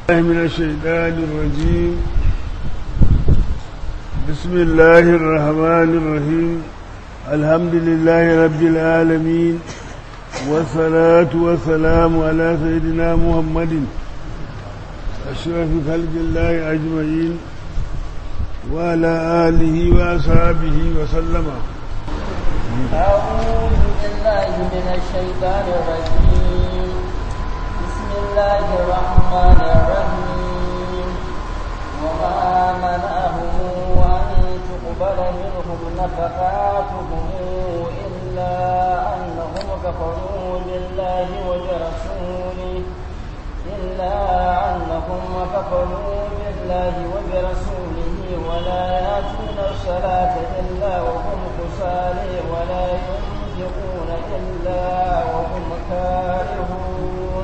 من الشيطان الرجيم بسم الله الرحمن الرحيم الحمد لله رب العالمين والصلاة والسلام على سيدنا محمد أشرف خلق الله أجمعين وعلى آله وأصحابه وسلم أعوذ بالله من الشيطان الرجيم بسم الله الرحمن الرحيم وما منعهم أن تقبل منهم نفقاتهم إلا أنهم كفروا بالله وبرسوله إلا أنهم كفروا بالله وبرسوله ولا يأتون الصلاة إلا وهم كسالى ولا ينفقون إلا وهم كارهون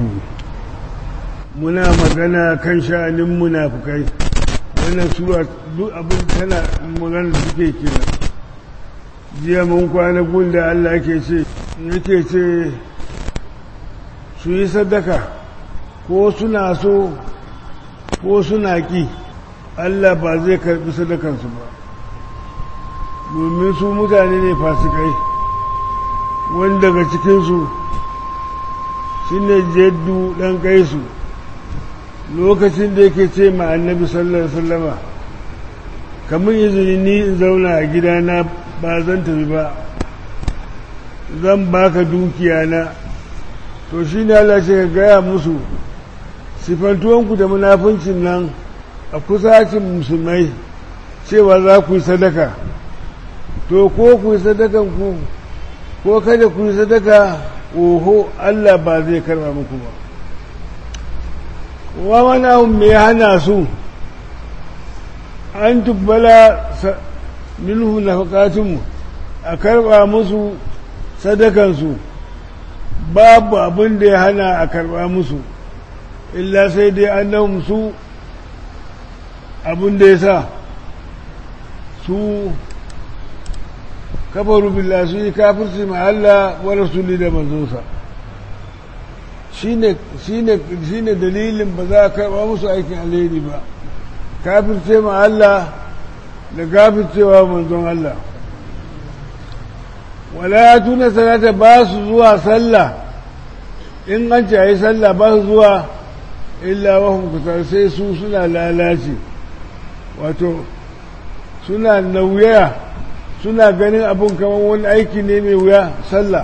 muna magana kan sha'anin munafukai wannan sura duk abin tana magana suke kira jiya mun kwana gunda Allah yake ce yake ce su yi sadaka ko suna so ko suna ki Allah ba zai karbi sadakansu ba domin su mutane ne fasikai wani daga cikinsu shi ne jeddu ɗan kaisu lokacin da yake ce ma annabi sallallahu alaihi wasallama kamar izini ni in zauna a gidana ba zan tafi ba zan baka dukiya na to shi ne Allah ce ka gaya musu sifantuwanku da munafincin nan a kusacin musulmai cewa za ku yi sadaka to ko ku yi sadakan ku ko kada ku yi sadaka oho Allah ba zai karba muku ba wa mana me hana su an tubbala minhu nafaqatunmu a karba musu sadakansu babu abin da ya hana a karba musu illa sai dai annahum su abin da ya sa su kafaru billah su yi kafirci ma Allah wa rasuli da manzonsa shine shine dalilin ba za a karba musu aikin alheri ba kafirce ma Allah da kafircewa manzon Allah wala tuna salata ba su zuwa sallah in an ce a yi sallah ba su zuwa illa wahum kutar sai su suna lalace wato suna nauya suna ganin abun kamar wani aiki ne mai wuya sallah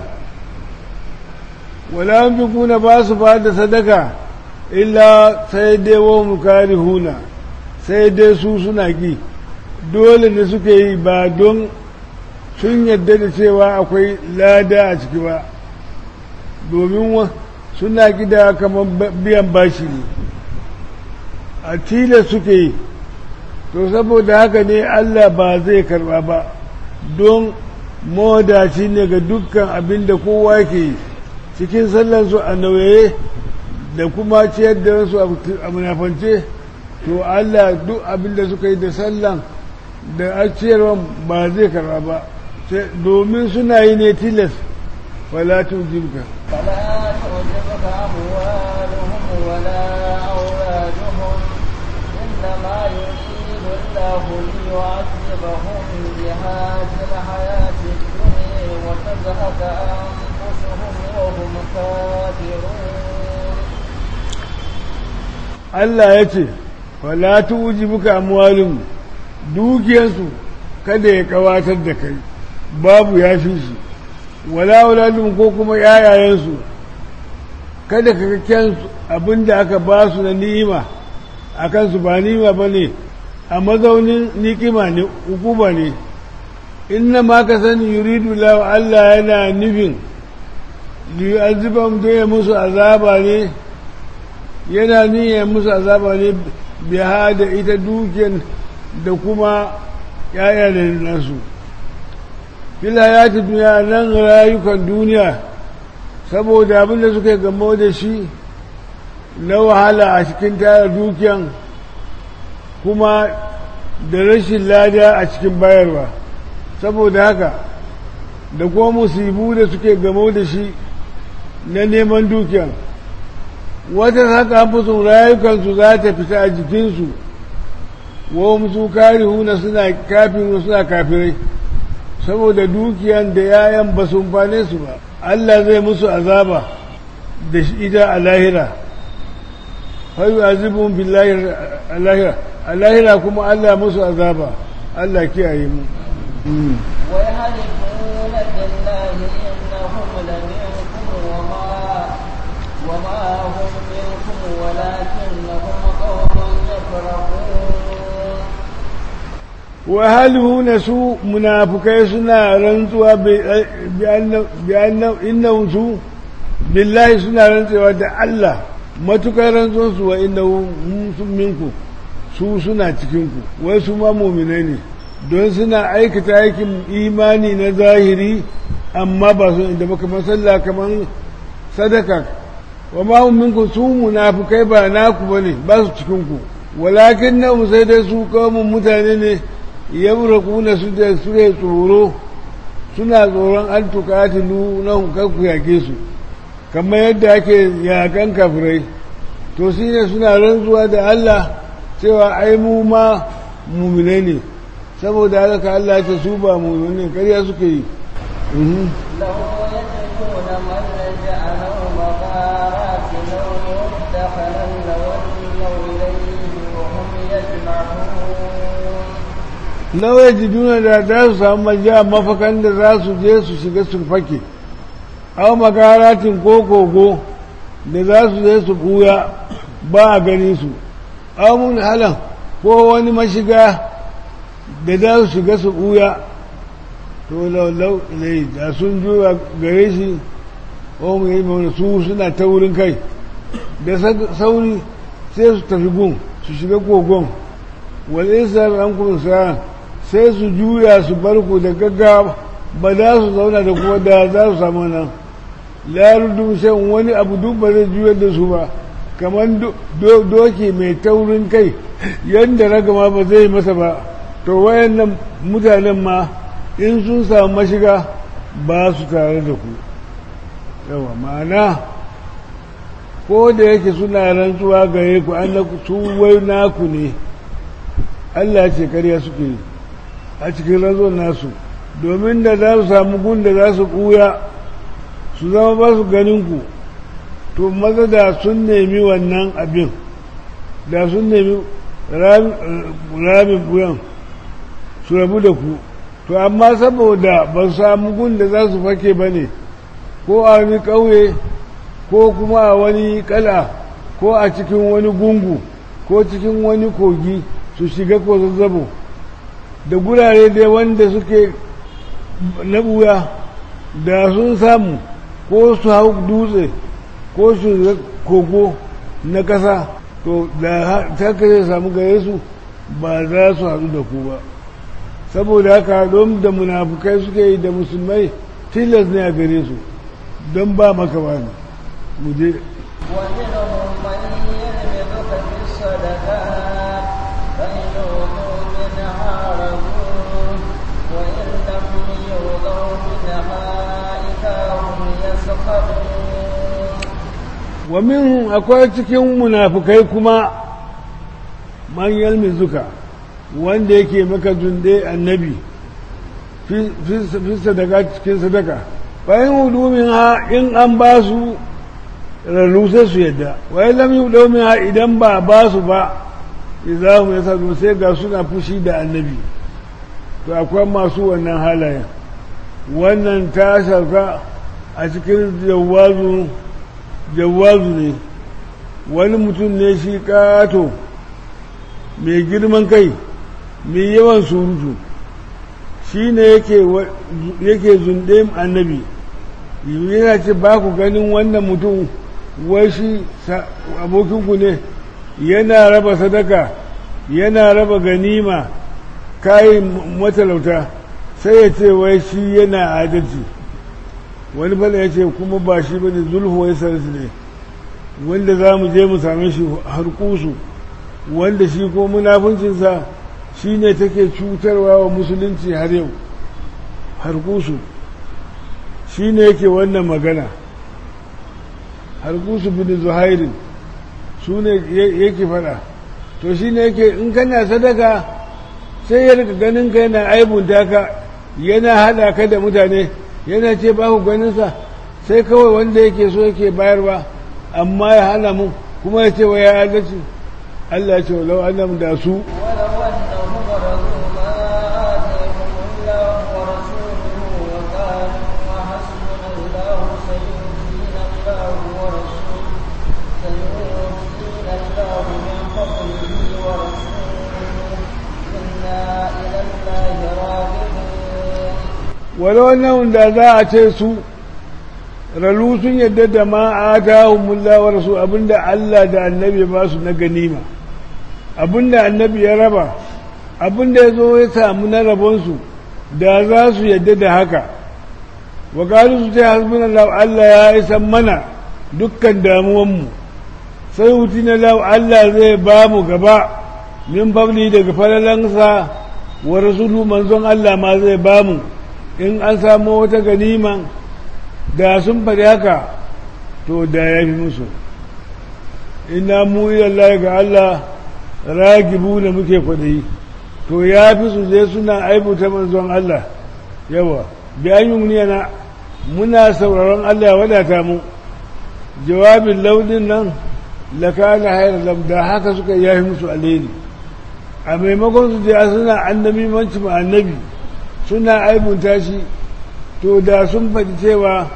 wala fi kuna ba su ba da sadaka illa sai dai wahum huna sai dai su suna ki dole ne suke yi ba don sun yadda da cewa akwai lada a ciki ba domin suna gida kamar biyan bashi ne a tilas suke yi to saboda haka ne Allah ba zai karba ba don mawadaci ne ga dukkan abin da kowa ke yi cikin sallansu a nauye da kuma ciyar da wasu a munafance to Allah duk abin da suka yi da sallan da a ciyarwa ba zai karba ba domin suna yi ne tilas fala tujibka فلا تعجبك أموالهم ولا أولادهم إنما يريد الله ليعذبهم بها في الحياة الدنيا وتزهق أنفسهم وهم كافرون Allah ya ce fala tujibuka amwalum dukiyansu kada ya kawatar da kai babu ya fi shi wala auladun ko kuma yayayensu kada ka kakken abin da aka ba su na ni'ima a kansu ba ni'ima ba ne a mazaunin nikima ne hukuma ne inna ma ka sani yuridu lawa Allah yana nufin liyazibam don ya musu azaba ne yana niyyar musu azaba ne biya da ita dukiyar da kuma yaya da nasu fil hayati duniya nan rayukan duniya saboda abin da suka gamo da shi na wahala a cikin tara dukiyan kuma da rashin lada a cikin bayarwa saboda haka da kuma musibu da suke gamo da shi na neman dukiyan wata haka fusun rayukansu za ta fita a jikinsu wa su karihuna suna kafin suna kafirai saboda dukiyan da yayan ba su amfane su ba Allah zai musu azaba da ita a lahira fayu azibun billahi a lahira a lahira kuma Allah musu azaba Allah kiyaye mu ويحلفون بالله إنهم لمنكم وما وما هم منكم ولكنهم قوم يفرقون وهل su munafukai suna rantsuwa bi innahum su billahi suna rantsuwa da Allah matukar rantsuwansu wa innahum minku su suna cikinku wai su ma muminai ne don suna aikata aikin imani na zahiri amma ba su inda baka masalla kamar sadaka wa ma hum minkum su munafikai ba naku bane ba su cikin ku walakin na sai dai su kawun mutane ne yamraquna su da su ne tsoro suna tsoron an tukatilu na ku yake su kamar yadda ake yakan kafirai to shi ne suna rantsuwa da Allah cewa ai mu ma muminai ne saboda haka Allah ce su ba muminai ƙarya suke yi لو يجدون ملجأ أو مغارات لو مدخلا لولوا إليه وهم يجمعون nawa jiduna da za su samu majiya mafakan da za su je su shiga su fake aw magaratin ko kogo da za su je su buya ba a gani su aw mun halan ko wani mashiga da za su shiga su buya to laulau ilai da sun juya gare shi ko mu yi mana su suna ta wurin kai da sauri sai su tafi gun su shiga kogon wal isar an kuma sa sai su juya su bar ku da gaggawa ba za su zauna da kuma da za su samu nan larudu shan wani abu duk ba zai juyar da su ba kamar doki mai taurin kai yadda ragama ba zai masa ba to wayannan mutanen ma in sun samu mashiga ba su tare da ku yawa ma'ana ko da yake suna rantsuwa gare ku an su wai naku ne Allah ce karya suke yi a cikin rantsuwar nasu domin da za su samu gun da za su ɓuya su zama ba su ganin ku to maza da sun nemi wannan abin da sun nemi ramin buyan su rabu da ku to amma saboda ba su samu gun da za su fake ba ne ko a wani ƙauye ko kuma a wani kala ko a cikin wani gungu ko cikin wani kogi su shiga ko zazzabo da gurare dai wanda suke na buya da sun samu ko su hau dutse ko su kogo na ƙasa to da haka zai samu gare su ba za su haɗu da ku ba saboda haka don da munafukai suke yi da musulmai tilas ne a gare su don ba maka ba ne mu je ومنهم من يلمزك في الصدقات فإن أوتوا منها رضوا وإن لم يؤتوا منها إذا هم يسخطون wa minhum akwai cikin munafukai kuma man yalmizuka wanda yake maka zunde annabi fi sadaka cikin sadaka bayan hudumin ha in an ba su rarru sai su yadda wai lam yi domin ha idan ba ba su ba za mu yasa sai ga suna fushi da annabi to akwai masu wannan halayen wannan ta sauka a cikin jawazu jawazu ne wani mutum ne shi kato mai girman kai mai yawan surutu shi ne yake zunde annabi yana ce ba ku ganin wannan mutum wai shi abokinku ne yana raba sadaka yana raba ganima kayan matalauta sai ya ce wai shi yana adalci wani fala ya ce kuma ba shi ba ne zulhu wai sarsu ne wanda za mu je mu same shi har kusu wanda shi ko munafuncinsa shi ne take cutarwa wa musulunci har yau har kusu shi ne yake wannan magana har kusu bin zuhairin su ne yake faɗa to shi ne yake in kana sadaka sai ya rika ganin ka yana aibunta ka yana haɗa ka da mutane yana ce ba ku ganinsa sai kawai wanda yake so yake bayarwa amma ya hana mu kuma ya ce wa ya adalci Allah ce walau annam da su ولو أنهم رضوا ما آتيهم الله ورسوله وقالوا حسبنا الله سيؤتينا الله ورسوله سيؤتينا الله من فضله ورسوله إنا إلى الله راغبون walau annam da za a ce su ralu sun yadda da ma atahumullah wa rasul abinda Allah da annabi ba su na ganima abinda annabi ya raba abinda ya zo ya samu na rabonsu da za su yadda da haka wa qalu su ce hasbunallahu Allah ya isan mana dukkan damuwanmu sai hutina lahu Allah zai ba mu gaba min fabli daga falalansa wa rasulu manzon Allah ma zai ba mu in an samu wata ganima da sun faɗi haka to da ya fi musu ina mu ilallah ga Allah ragibu da muke kwaɗayi to ya fi su je suna aibuta manzon Allah yawa bayan na muna sauraron Allah ya wadata mu jawabin launin nan lakana hayar da haka suka yafi musu alheri a maimakon su je suna annabi manci ma annabi suna aibunta shi to da sun faɗi cewa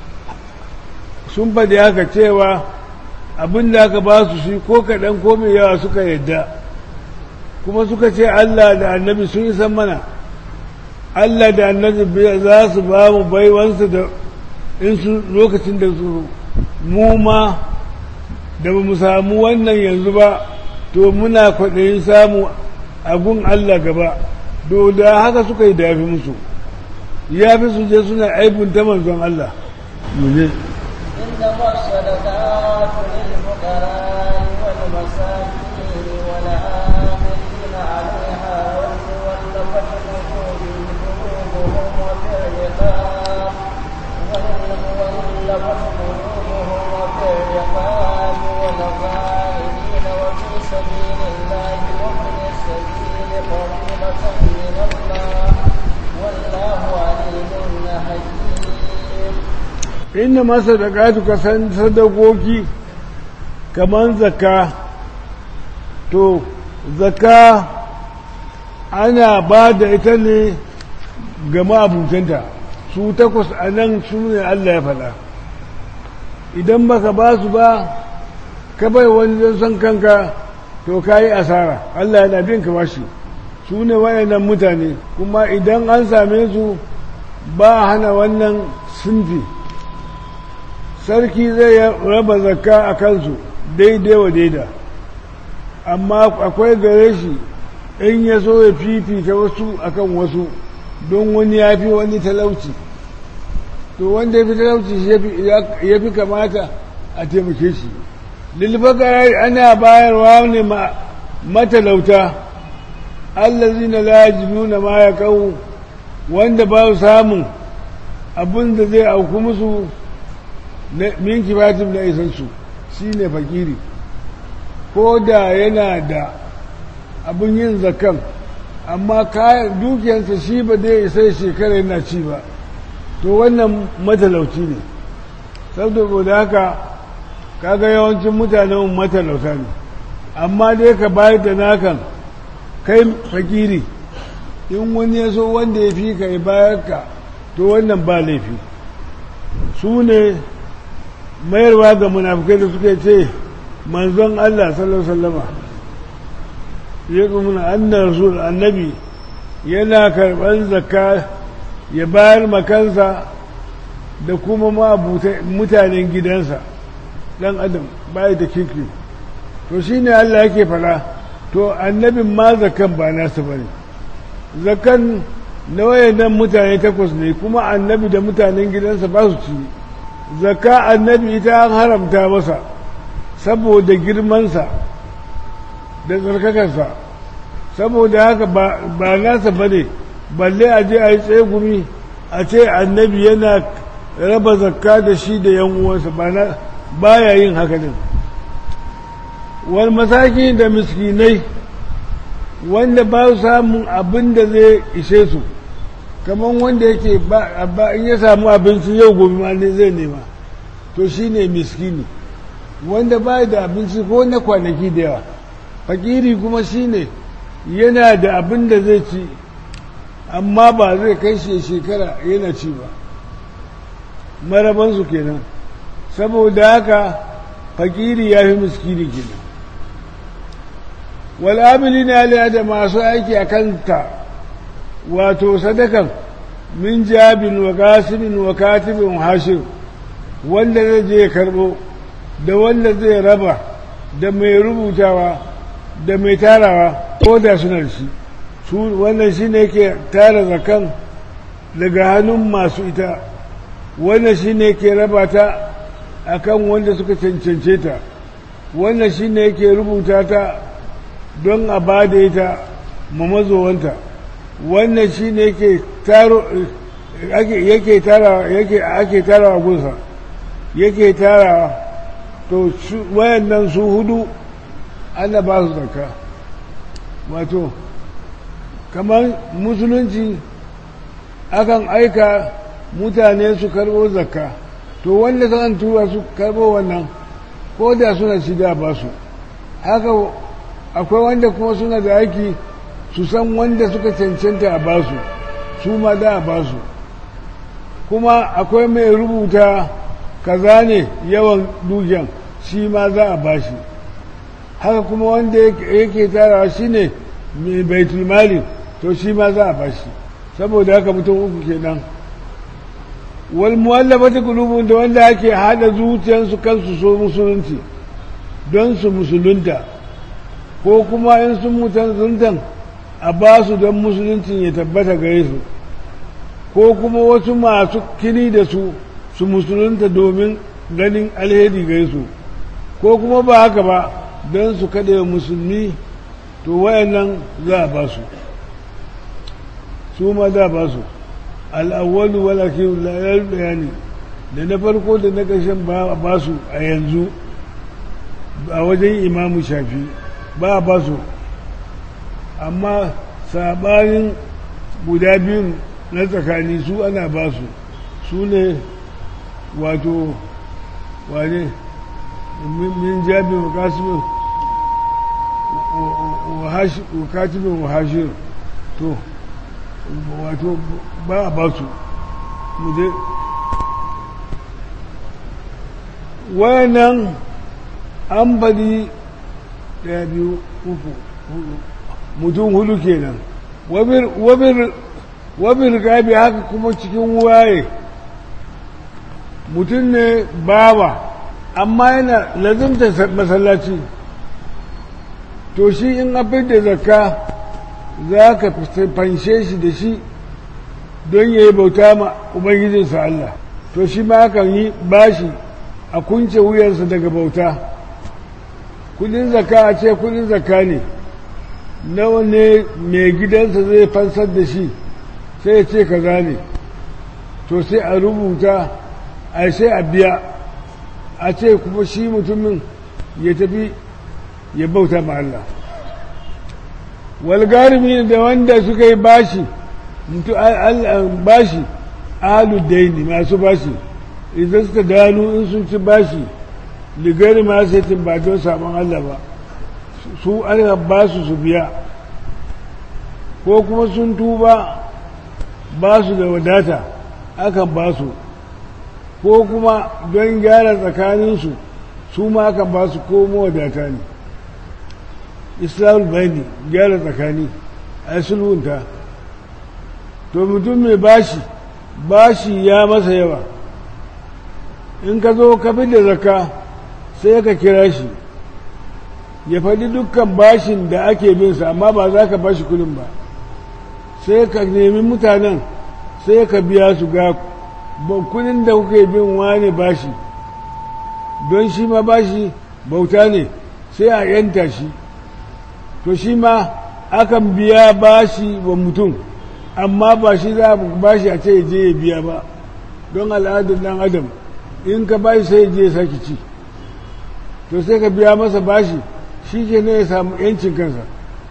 sun faɗi haka cewa abin da aka ba su shi ko kaɗan ko mai yawa suka yadda kuma suka ce Allah da annabi sun yi san mana Allah da annabi za su ba mu baiwansu da in su lokacin da su mu ma da ba mu samu wannan yanzu ba to muna kwaɗayin samu abun Allah gaba do da haka suka yi dafi musu ya fi su je suna aibunta manzon Allah muje إنما الصدقات للفقراء والمساكين والعاملين عليها والمولفة قلوبهم وفي الرقاب والمولفة قلوبهم وفي الرقاب والغائبين وفي سبيل الله وابن السبيل فريضة من الله والله عليم حكيم inda masa da ka san sadakoki kamar zaka to zaka ana ba da ita ne ga ma'abutanta su takwas a nan su ne Allah ya faɗa idan baka ba su ba ka bai wani don son kanka to ka yi asara Allah yana bin ka bashi su ne wayannan mutane kuma idan an same su ba hana wannan sunfi sarki zai raba zakka a kansu daidai wa daida amma akwai gare shi in ya so ya fifita wasu akan wasu don wani ya fi wani talauci to wanda ya fi talauci shi ya fi kamata a taimake shi lilfakarai ana bayarwa ne matalauta allazi na lajibu na ma ya kawo wanda ba su samun abin da zai auku musu min kifatin na isansu shi ne fakiri ko da yana da abin yin zakan amma kayan dukiyarsa shi ba zai isa shekara yana ci ba to wannan matalauci ne saboda haka kaga yawancin mutanen matalauta ne amma dai ka bayar da nakan kai fakiri in wani ya so wanda ya fi ka ya bayar ka to wannan ba laifi su ne mayarwa ga munafukai da suke ce manzon Allah sallallahu alaihi wasallama ya kuma annar rasul annabi yana karɓar zakka ya bayar makansa da kuma mutanen gidansa ɗan adam bai da kirki to shi ne Allah yake fara to annabin ma zakan ba nasa ba ne zakan na wayannan mutane takwas ne kuma annabi da mutanen gidansa ba su ci zakka annabi ita an haramta masa saboda girmansa da tsarkakarsa saboda haka ba nasa ba ne balle a je a yi tsegumi a ce annabi yana raba zakka da shi da yan uwansa ba ya yin haka din wal masaki da miskinai wanda ba su samun abin da zai ishe su kamar wanda yake ba in ya samu abinci yau gobe ma ne zai nema to shi ne miskini wanda ba da abinci ko na kwanaki da yawa fakiri kuma shi ne yana da abin da zai ci amma ba zai kai shi shekara yana ci ba marabansu kenan saboda haka fakiri ya fi miskini kenan wal'amili na da masu aiki a kanta wato sadakan min jabin wa gasimin wa katibin hashir wanda zai je karbo da wanda zai raba da mai rubutawa da mai tarawa ko da suna da shi su wannan shi ne ke tara zakan daga hannun masu ita wannan shi ne ke raba ta a kan wanda suka cancance ta wannan shi ne ke rubuta ta don a ba da ita ma mazowanta wannan shi ne yake tara yake ake tarawa gunsa yake tarawa to wayannan su hudu ana ba su zakka wato kamar musulunci akan aika mutane su karbo zakka to wanda zan tura su karbo wannan ko da suna shida ba su haka akwai wanda kuma suna da aiki su san wanda suka cancanta a basu su ma da a basu kuma akwai mai rubuta kaza ne yawan dukiyan shi ma za a bashi haka kuma wanda yake tarawa shi ne mai baitulmali to shi ma za a bashi saboda haka mutum uku kenan wal muwallafati qulubun da wanda ake hada zuciyarsu kansu so musulunci don su musulunta ko kuma in sun mutuntan a ba su don musuluncin ya tabbata gare su ko kuma wasu masu kini da su su musulunta domin ganin alheri gare su ko kuma ba haka ba don su kada musulmi to wayannan za a ba su su ma za a ba su al'awwalu wala ke layar bayani da na farko da na ƙarshen ba a ba su a yanzu a wajen imamu shafi ba a ba su amma sabanin guda biyun na tsakani su ana ba su su ne wato wane min jabi wa katibin wa hashir to wato ba a ba su muje wayannan an bari daya biyu uku hudu mutum hudu kenan wabir gabi haka kuma cikin waye mutum ne bawa amma yana lazimta masallaci to shi in abin da zakka za ka fanshe shi da shi don ya yi bauta ma ubangijinsa Allah to shi ma hakan yi bashi a kunce wuyansa daga bauta kudin zakka a ce kudin zakka ne nawa ne mai gidansa zai fansar da shi sai ya ce kaza ne to sai a rubuta a sai a biya a ce kuma shi mutumin ya tafi ya bauta ma Allah walgarimi da wanda suka yi bashi bashi aludaini masu bashi idan suka gano in sun ci bashi ligari ma sai ba don sabon Allah ba su ana ba su su biya ko kuma sun tuba ba su da wadata akan ba su ko kuma don gyara tsakaninsu su ma akan ba su ko mawadata ne islamul bayani gyara tsakani a sulhunta to mutum mai bashi bashi ya masa yawa in ka zo ka fi da zaka sai ka kira shi ya faɗi dukkan bashin da ake binsa amma ba za ka bashi kudin ba sai ka nemi mutanen sai ka biya su ga kudin da kuke bin wane bashi don shi ma bashi bauta ne sai a yanta shi to shi ma akan biya bashi wa mutum amma ba shi za a bashi a ce je ya biya ba don al'adar dan adam in ka bashi sai je ya saki ci to sai ka biya masa bashi shi ke ne ya samu yancin kansa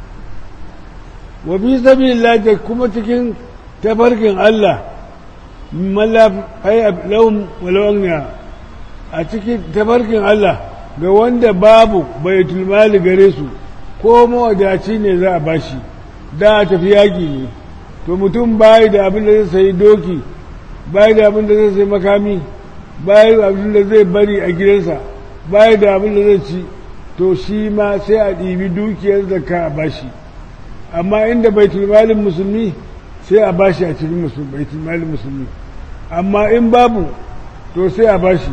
wa bi sabilillah da kuma cikin tafarkin Allah mallaf ay lahum walawnya a cikin tafarkin Allah ga wanda babu baitul mali gare su ko mawadaci ne za a bashi da a tafi yaƙi ne to mutum bayi da abin da zai sayi doki bayi da abin da zai sayi makami bayi da abin da zai bari a gidansa bayi da abin da zai ci to shi ma sai a ɗibi dukiyar zakka a bashi amma inda baitul malin musulmi sai a bashi a cikin baitul malin musulmi amma in babu to sai a bashi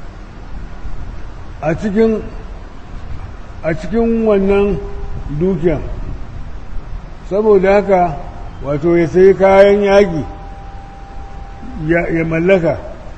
a cikin a cikin wannan dukiya saboda haka wato ya sayi kayan yaƙi ya mallaka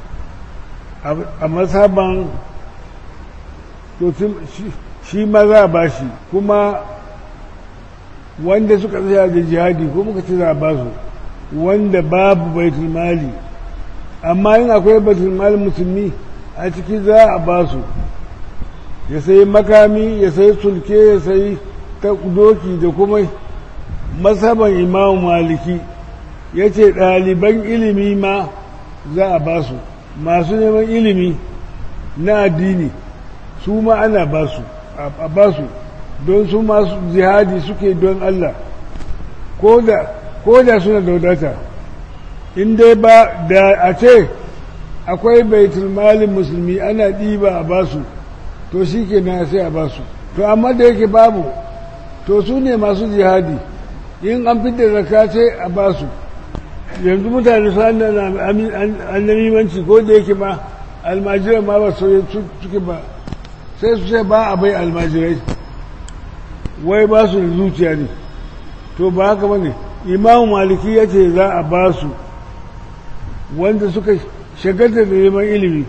a masaban to shi ma za a bashi kuma wanda suka tsaya da jihadi ko muka ce za a basu wanda babu baitul mali amma yin akwai baitul mali musulmi a ciki za a basu ya sayi makami ya sayi sulke ya sayi doki da kuma masaban imamu maliki ya ce ɗaliban ilimi ma za a basu masu neman ilimi na addini su ma ana basu a basu don su masu jihadi suke don Allah ko da suna da wadata in dai ba da a ce akwai baitul malin musulmi ana ɗiba a basu to shi ke na sai a basu to amma da yake babu to su ne masu jihadi in an fidda zaka ce a basu yanzu mutane su annamimanci ko da yake ma almajirai ma ba su suke ba sai su ce ba a bai almajirai wai ba su da zuciya ne to ba haka ba ne imamu maliki ya ce za a ba su wanda suka shagalta da neman ilimi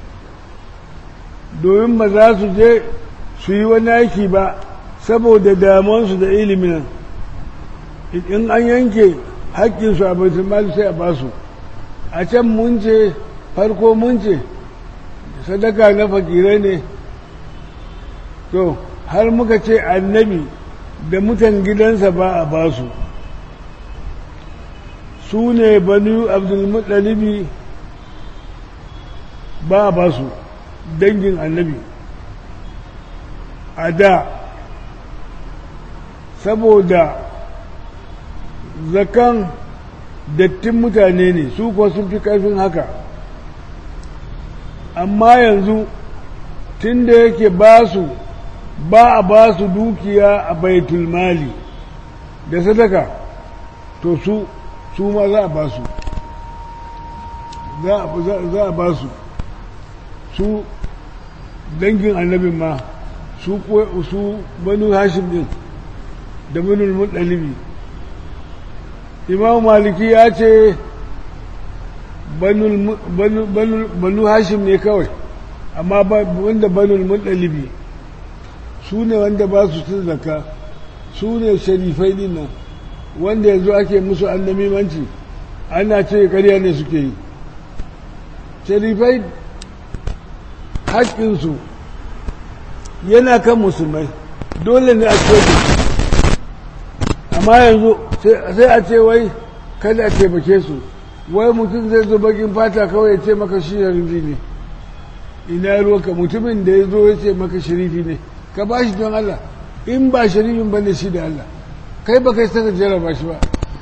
domin ba za su je su yi wani aiki ba saboda damuwansu da ilimin in an yanke haƙƙinsu a baitul mali sai a ba su a can mun ce farko mun ce sadaka na fakirai ne to har muka ce annabi da mutan gidansa ba a ba su su ne banu abdulmuttalibi ba a ba su dangin annabi a da saboda zakan dattin mutane ne su kuwa sun fi ƙarfin haka amma yanzu tun da yake ba su ba a ba su dukiya a baitul mali da sadaka to su su ma za a ba su za a ba su su dangin annabin ma su su banu hashim din da banu muɗalibi imam maliki ya ce banu hashim ne kawai amma wanda banu muɗalibi su ne wanda ba su cin zaka su ne sharifai din nan wanda yanzu ake musu annamimanci ana ce karya ne suke yi sharifai haƙƙinsu yana kan musulmai dole ne a ce amma yanzu sai a ce wai kada a taimake su wai mutum zai zo bakin fata kawai ya ce maka shi sharifi ne ina ruwanka mutumin da ya zo ya ce maka sharifi ne ka ba shi don Allah in ba sharifin ba ne shi da Allah kai ba kai saka jarraba shi ba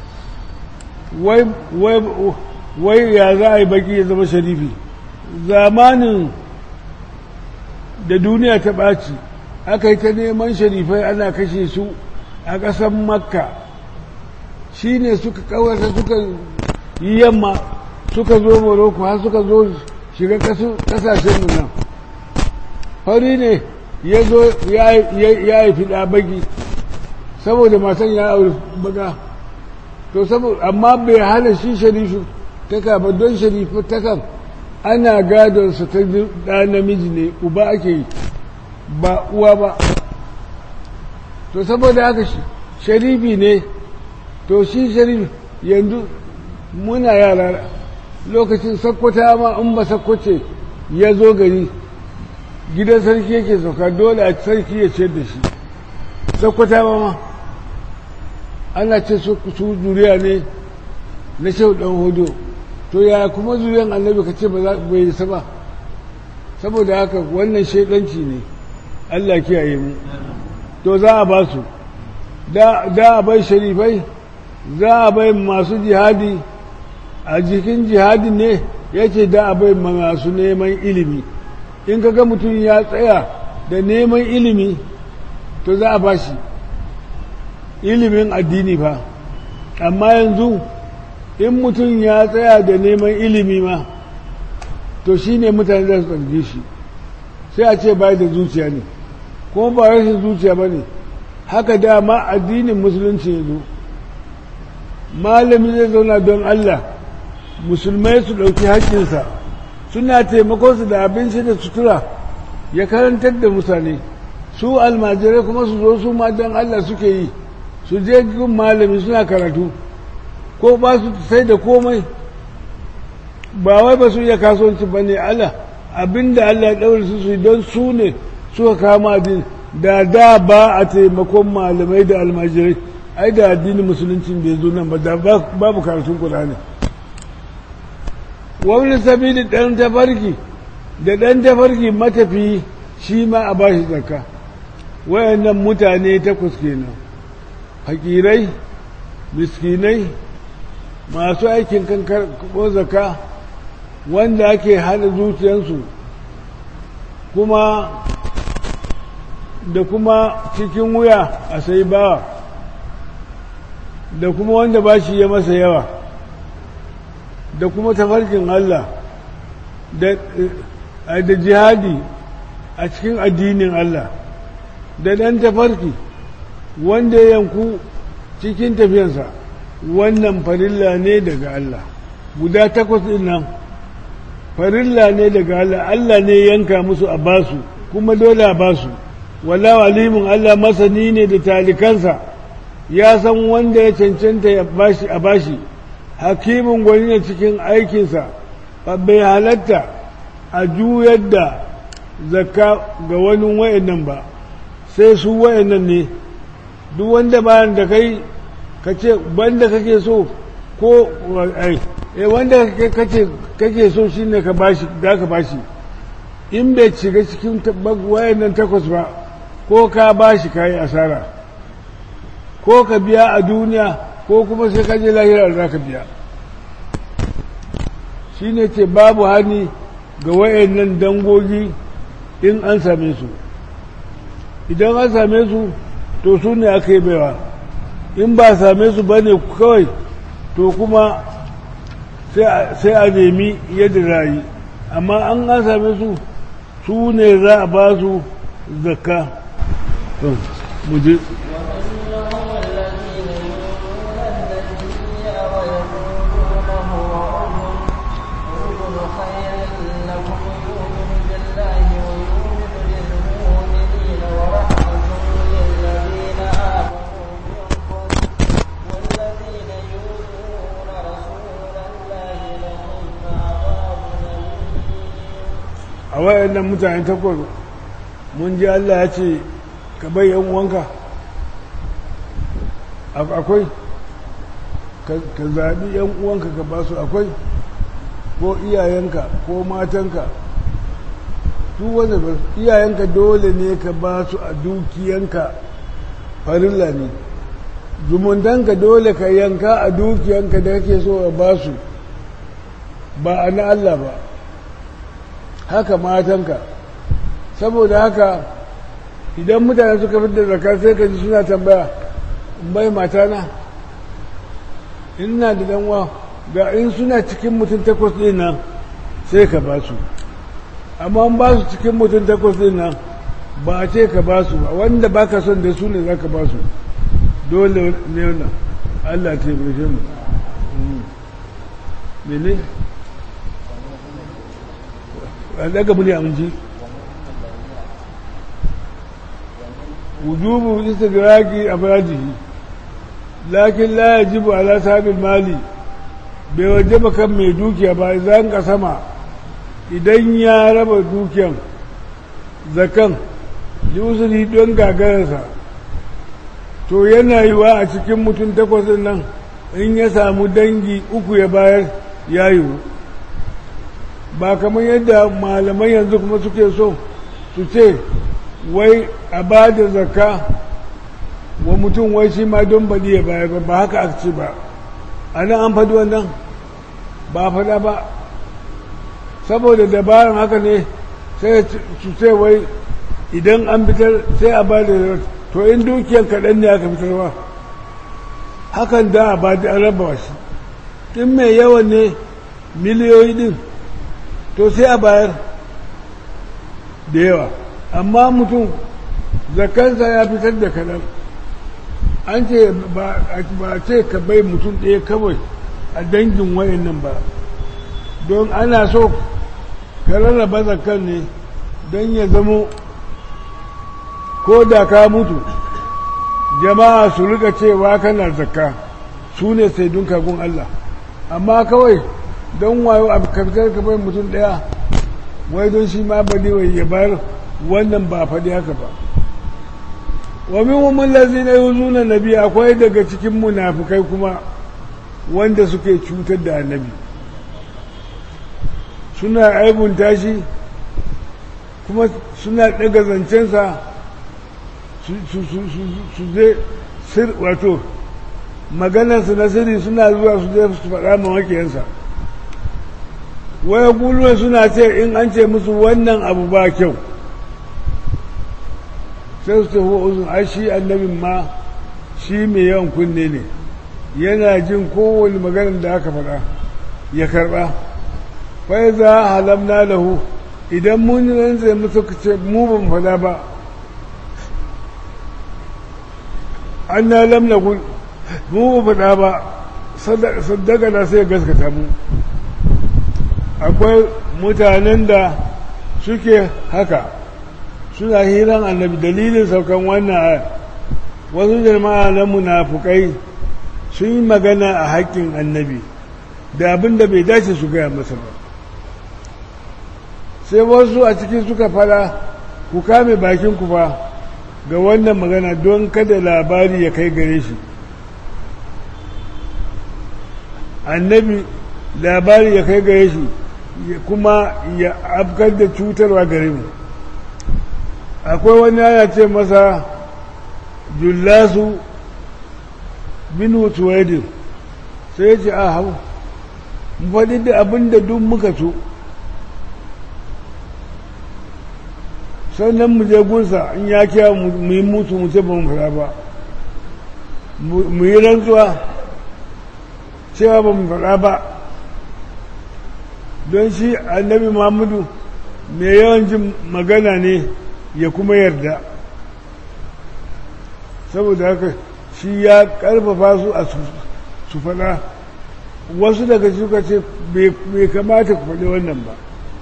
wai ya za a yi baki ya zama sharifi zamanin da duniya ta ɓaci aka yi ta neman sharifai ana kashe su a ƙasar makka shi ne suka kawata suka yi yamma suka zo morocco har suka zo shiga ƙasashen nan fari ne ya zo ya yi fiɗa baki saboda matan ya aure baga to saboda amma bai hana shi sharifu ta kaba don sharifu ta kan ana gadonsa ta ɗa namiji ne uba ake yi ba uwa ba to saboda haka sharifi ne to shi sharifi yanzu muna yara lokacin sakkwata ma in ba sakkwace ya zo gari gidan sarki yake sauka dole a sarki ya ciyar da shi sakkwata ba ma ana ce su zuriya ne na shehu dan hudu to ya kuma zuriyan annabi ka ce bai yi ba saboda haka wannan shaidanci ne Allah kiyaye mu to za a ba su da a bai sharifai za a bai masu jihadi a jikin jihadi ne ya ce da a bai masu neman ilimi in kaga mutum ya tsaya da neman ilimi to za a ba shi ilimin addini fa amma yanzu in mutum ya tsaya da neman ilimi ma to shi ne mutane za su ɗarge shi sai a ce bai da zuciya ne kuma ba rashin zuciya ba ne haka dama addinin musulunci ya zo malami zai zauna don Allah musulmai su ɗauki haƙƙinsa suna taimakonsu da abinci da sutura ya karantar da mutane su almajirai kuma su zo su ma don Allah suke yi su je gun malami suna karatu ko ba su sai da komai ba wai ba su iya kasuwanci ba ne Allah abinda Allah ya ɗaure su su don su ne suka kama din da da ba a taimakon malamai da almajirai ai da addinin musulunci bai zo nan ba da babu karatun Qur'ani wani sabili ɗan tafarki da ɗan tafarki matafi shi ma a bashi zakka wayannan mutane takwas kenan fakirai miskinai masu aikin kan karɓo zakka wanda ake hana zuciyarsu kuma da kuma cikin wuya a sai bawa da kuma wanda ba shi ya masa yawa da kuma tafarkin Allah da jihadi a cikin addinin Allah da ɗan tafarki wanda ya yanku cikin tafiyansa wannan farilla ne daga Allah guda takwas ɗin nan farilla ne daga Allah Allah ne yanka musu a basu kuma dole a basu wala walimin Allah masani ne da talikansa ya san wanda ya cancanta ya bashi a bashi hakimin gwani ne cikin aikinsa bai halatta a juyar da zakka ga wani wa'annan ba sai su wa'annan ne duk wanda bayan da kai ka ce banda kake so ko ai eh wanda kake kake so shine ka bashi da ka bashi in bai shiga cikin wayannan takwas ba ko ka bashi kai asara ko ka biya a duniya ko kuma sai ka je lahira da ka biya shine ce babu hani ga wayannan dangogi in an same su idan an same su to su ne aka yi baiwa in ba same su ba ne kawai to kuma sai a nemi yadda rayu amma an an same su su ne za a ba su zakka muje a wayannan mutane takwas mun ji Allah ya ce ka bai yan uwanka akwai ka zaɓi yan uwanka ka ba su akwai ko iyayenka ko matanka duk wanda ba iyayenka dole ne ka ba su a dukiyanka farilla ne zumuntanka dole ka yanka a dukiyanka da kake so a ba su ba a na Allah ba haka matanka saboda haka idan mutane suka fi da zakar sai ka ji suna tambaya bai matana ina da danwa ga in suna cikin mutum takwas ɗin nan sai ka ba su amma ba su cikin mutum takwas ɗin nan ba a ce ka ba su ba wanda ba ka son da su ne za ka ba su dole ne wannan allah taimake mu mene daga muni aminci wujubu istidraki afradihi lakin la yajibu ala sabil mali bai wajaba kan mai dukiya ba idan ka sama idan ya raba dukiyan zakan usuri don gagararsa to yana yiwa a cikin mutum takwas ɗin nan in ya samu dangi uku ya bayar ya yiwu ba kamar yadda malaman yanzu kuma suke so su ce wai a ba da zakka wa mutum wai shi ma don baɗi ya bayar ba haka aka ce ba a nan an faɗi wannan ba faɗa ba saboda dabaran haka ne sai su ce wai idan an fitar sai a ba da to in dukiyar kaɗan ne aka fitarwa hakan da a ba da raba shi in mai yawan ne miliyoyi din to sai a bayar da yawa amma mutum zakansa ya fitar da kaɗan an ce ba ce ka bai mutum ɗaya kawai a dangin wayan nan ba don ana so ka rarraba zakan ne don ya zamo ko da ka mutu jama'a su rika cewa kana zakka su ne sai dun kagun Allah amma kawai don wayo a kafitar ka bai mutum ɗaya wai don shi ma bade wai ya bayar wannan ba faɗi haka ba wa min umman lazina yuzuna nabi akwai daga cikin munafikai kuma wanda suke cutar da annabi suna aibunta shi kuma suna ɗaga zancensa su zai sir wato maganarsu na sirri suna zuwa su zai su faɗa ma makiyansa waya guluwa suna ce in an ce musu wannan abu ba kyau sai su tafi uzun ai shi annabin ma shi mai yawan kunne ne yana jin kowane maganar da aka faɗa ya karɓa fai za halamna lahu idan mun rantse musu ce mu ban faɗa ba an na lamna kun mu ba faɗa ba saddaka na sai gaskata mu akwai mutanen da suke haka suna hiran annabi dalilin saukan wannan wasu jama'a na munafukai sun yi magana a haƙƙin annabi da abin da bai dace su gaya masa ba sai wasu a cikin suka fara ku kame bakin ku fa ga wannan magana don kada labari ya kai gare shi annabi labari ya kai gare shi kuma ya afkar da cutarwa gare mu akwai wani ana ce masa jullasu bin tuwaidin sai ya ce a hau mu faɗi da abin da duk muka so sannan mu je gunsa in ya kiya mu yi mutu mu ce ba mu fara ba mu yi rantsuwa cewa ba mu fara ba don shi annabi muhammadu mai yawan jin magana ne ya kuma yarda saboda haka shi ya karfafa su a su fada wasu daga suka ce bai kamata ku faɗi wannan ba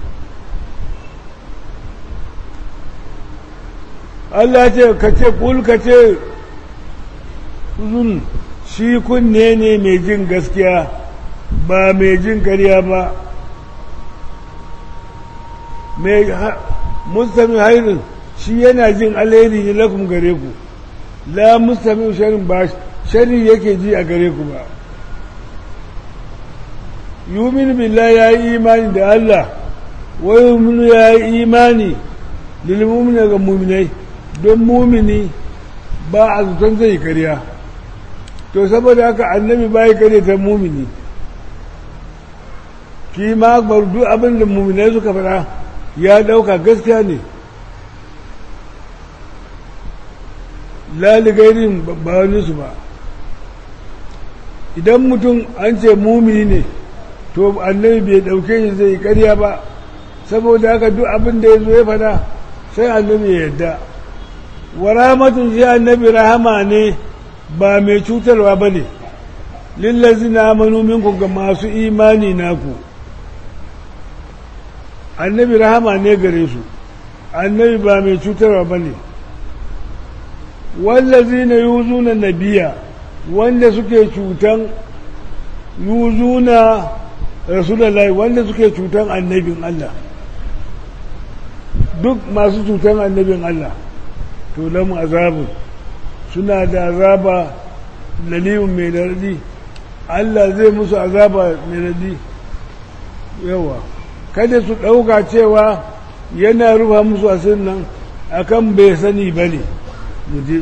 Allah ce ka ce kul ka ce zun shi kunne ne mai jin gaskiya ba mai jin karya ba mai mustami hairin shi yana jin alheri ne lakum gare ku la mustami sharin ba shari yake ji a gare ku ba yumin billah ya yi imani da Allah wa yuminu ya yi imani lilmumina ga muminai don mumini ba a zuton zai karya to saboda haka annabi ba ya karya ta mumini ki ma duk abin da muminai suka fara ya dauka gaskiya ne laligairin ba wani su ba idan mutum an ce mumini ne to annabi bai dauke shi zai karya ba saboda haka duk abin da ya zo ya fada sai annabi ya yadda wa rahmatun shi annabi rahama ne ba mai cutarwa ba ne lillazi na amanu minku ga masu imani naku annabi rahama ne gare su annabi ba mai cutarwa ba ne wallazi na yuzuna nabiya wanda suke cutan yuzuna rasulallah wanda suke cutan annabin Allah duk masu cutan annabin Allah to lamu azabun suna da azaba lalimin mai daradi Allah zai musu azaba mai daradi yawa kada su ɗauka cewa yana rufa musu asirin nan akan bai sani ba ne mu je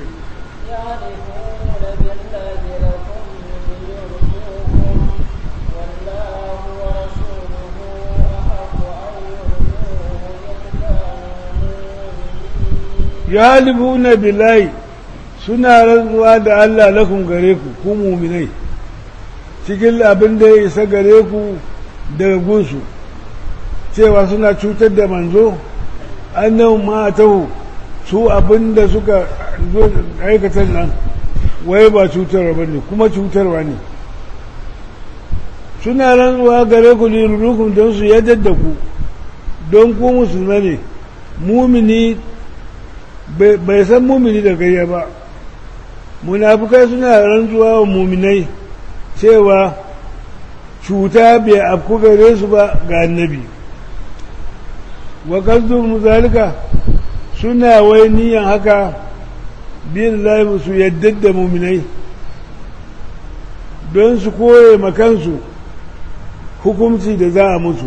يحلفون بالله لكم ليرجوكم والله ورسوله أحق أن يرجوه إن كانوا مؤمنين ya suna rantsuwa da Allah lakun gare ku ku muminai cikin abin da ya isa gare ku daga gunsu cewa suna cutar da manzo annan matahu su abin da suka zo aikatar nan wai ba cutarwa ba ne kuma cutarwa ne suna rantsuwa gare ku lirurukun don su yadda da ku don ku musulma ne mumini bai san mumini da gayya ba munafukai suna rantsuwa wa muminai cewa cuta bai afku gare su ba ga annabi wa kasdun zalika suna wai niyan haka bin laifin su yadda da muminai don su koye makansu hukumci da za a musu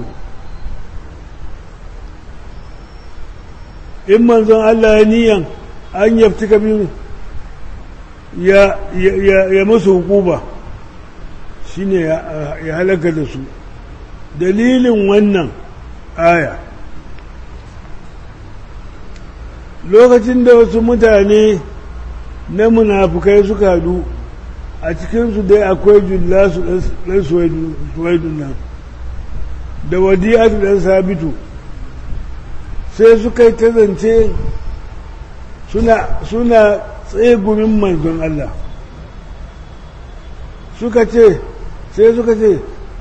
in manzon Allah ya niyan an yafti kabin ya, ya, ya musu hukuba shine ya, ya halaka da su dalilin wannan aya lokacin da wasu mutane na munafukai suka hadu a cikinsu dai akwai jullasu ɗan suwaidun nan da wadiyatu ɗan sabitu sai suka yi ta zance suna tsegumin manzon Allah suka ce sai suka ce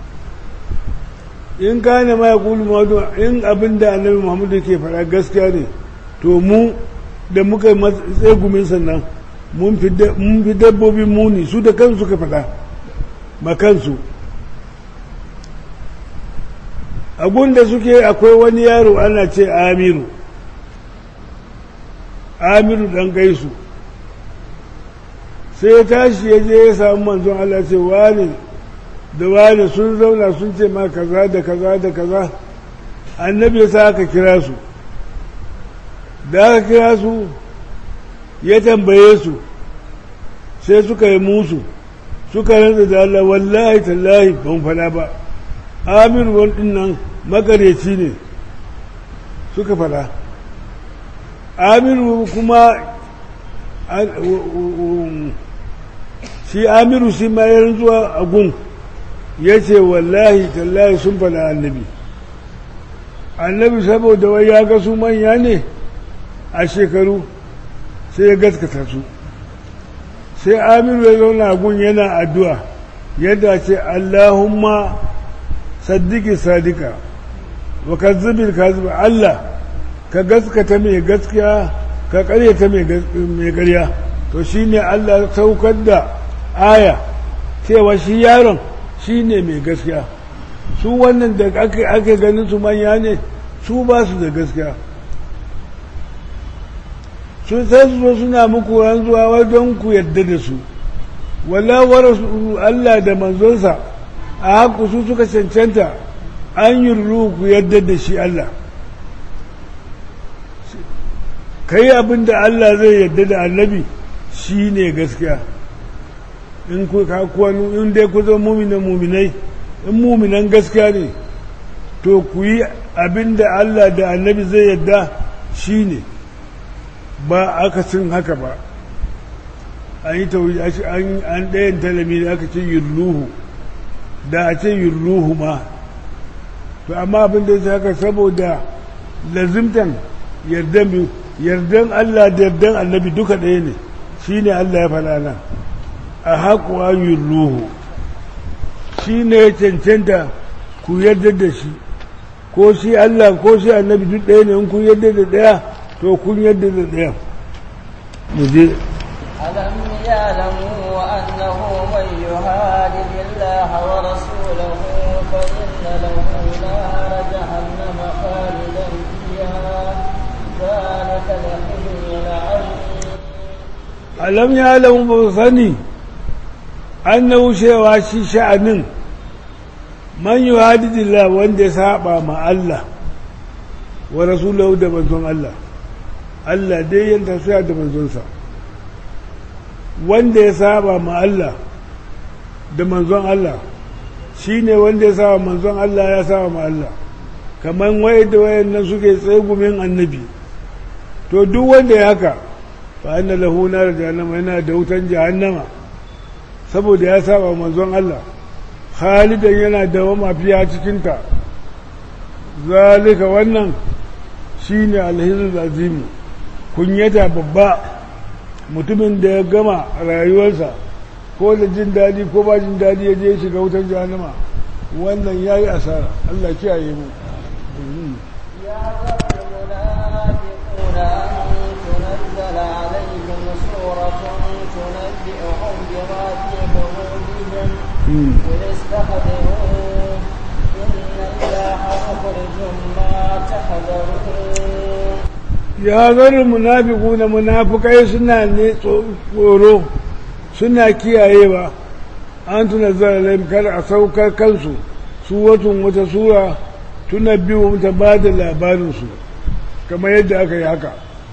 in kane ma ya kulu mawadu in abin da annabi muhammadu ke faɗa gaskiya ne to mu da muka yi tsegumin sannan mun fi dabbobin muni su da kansu ka faɗa ma kansu abun da suke akwai wani yaro ana ce amiru amiru ɗan gaisu sai ya tashi ya je ya samu manzon Allah ce wani da wani sun zauna sun ce ma kaza da kaza da kaza annabi ya sa aka kira su da aka kira su ya tambaye su sai suka yi musu suka rantsa da Allah wallahi tallahi ban fada ba amir wani nan magareci ne suka fada amiru kuma shi amiru shi ma ya rantsuwa a gun ya ce wallahi tallahi sun fada annabi annabi saboda wai ya ga su manya ne a shekaru sai ya gaskata su sai amiru ya zauna gun yana addu'a yadda ce allahumma saddiki sadika wa kazzibin kazzibin allah ka gaskata mai gaskiya ka karyata mai karya to shi ne allah saukar da aya cewa shi yaron shi ne mai gaskiya su wannan da ake ganin su manya ne su ba su da gaskiya sun sai su zo suna muku ranzuwa wai don ku yadda da su wallawar Allah da manzonsa a haku su suka cancanta an yi ku yadda da shi Allah ka yi abin da Allah zai yadda da annabi shi ne gaskiya in ku in dai ku zama muminan muminai in muminan gaskiya ne to ku yi abin da Allah da annabi zai yadda shi ne ba akasin haka ba an yi tauji an ɗayan talami da aka ce yurluhu da a ce yurluhu ma to amma abin da ya haka saboda lazimtan yardan yardan Allah da yardan annabi duka ɗaya ne shi ne Allah ya faɗa nan a haƙuwa yurluhu shi ne ya cancanta ku yarda da shi ko shi Allah ko shi annabi duk ɗaya ne in ku yarda da ɗaya to kun yadda da ɗaya mu je ألم يعلموا أنه من يهادد الله ورسوله فإن له نار جهنم خالدا فيها ذلك الخزي العظيم alam ya alamu ba sani an na wucewa shi sha'anin man yi hadidillah wanda ya saba ma Allah wa rasulahu da manzon Allah Allah dai yanta suya da manzonsa wanda ya saba ma Allah da manzon Allah shi ne wanda ya saba manzon Allah ya saba ma Allah kamar waye da wayan nan suke tsegumin annabi to duk wanda ya haka fa anna lahu nar jahannama yana da wutan jahannama saboda ya saba manzon Allah khalidan yana da mafiya cikin ta zalika wannan shine alhizul azimi kunyata babba mutumin da ya gama rayuwarsa ko da jin daɗi ko ba jin daɗi ya je shiga wutar jahannama wannan ya yi asara Allah kiyaye mu يا المنافقون أن تنزل عليهم سورة تنبئهم بما في قلوبهم قل استهزئوا إن الله مخرج ما تحذرون ya zara munafiku na munafukai suna ne tsoro suna kiyayewa an tuna zara kar a saukar kansu su watan wata sura tuna biyu ta ba da labarinsu kamar yadda aka yi haka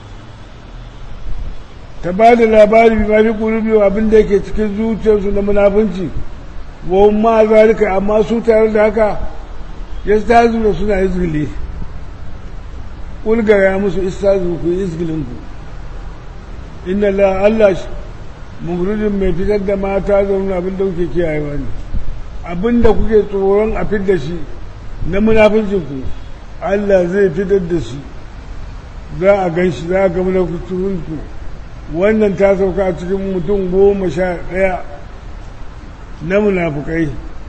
ta ba da labari bi mafi biyu abin da yake cikin zuciyarsu na munafunci wa ma zalika amma su tare da haka ya ta zuwa suna izgili ƙulgara musu istazu ku yi izgilinku inna la Allah mugudin mai fitar da mata zaune abin da kuke kiyayewa ne abin da kuke tsoron a fitar da shi na munafincinku Allah zai fitar da shi za a gan shi za a ga munafincinku wannan ta sauka a cikin mutum goma sha ɗaya na munafukai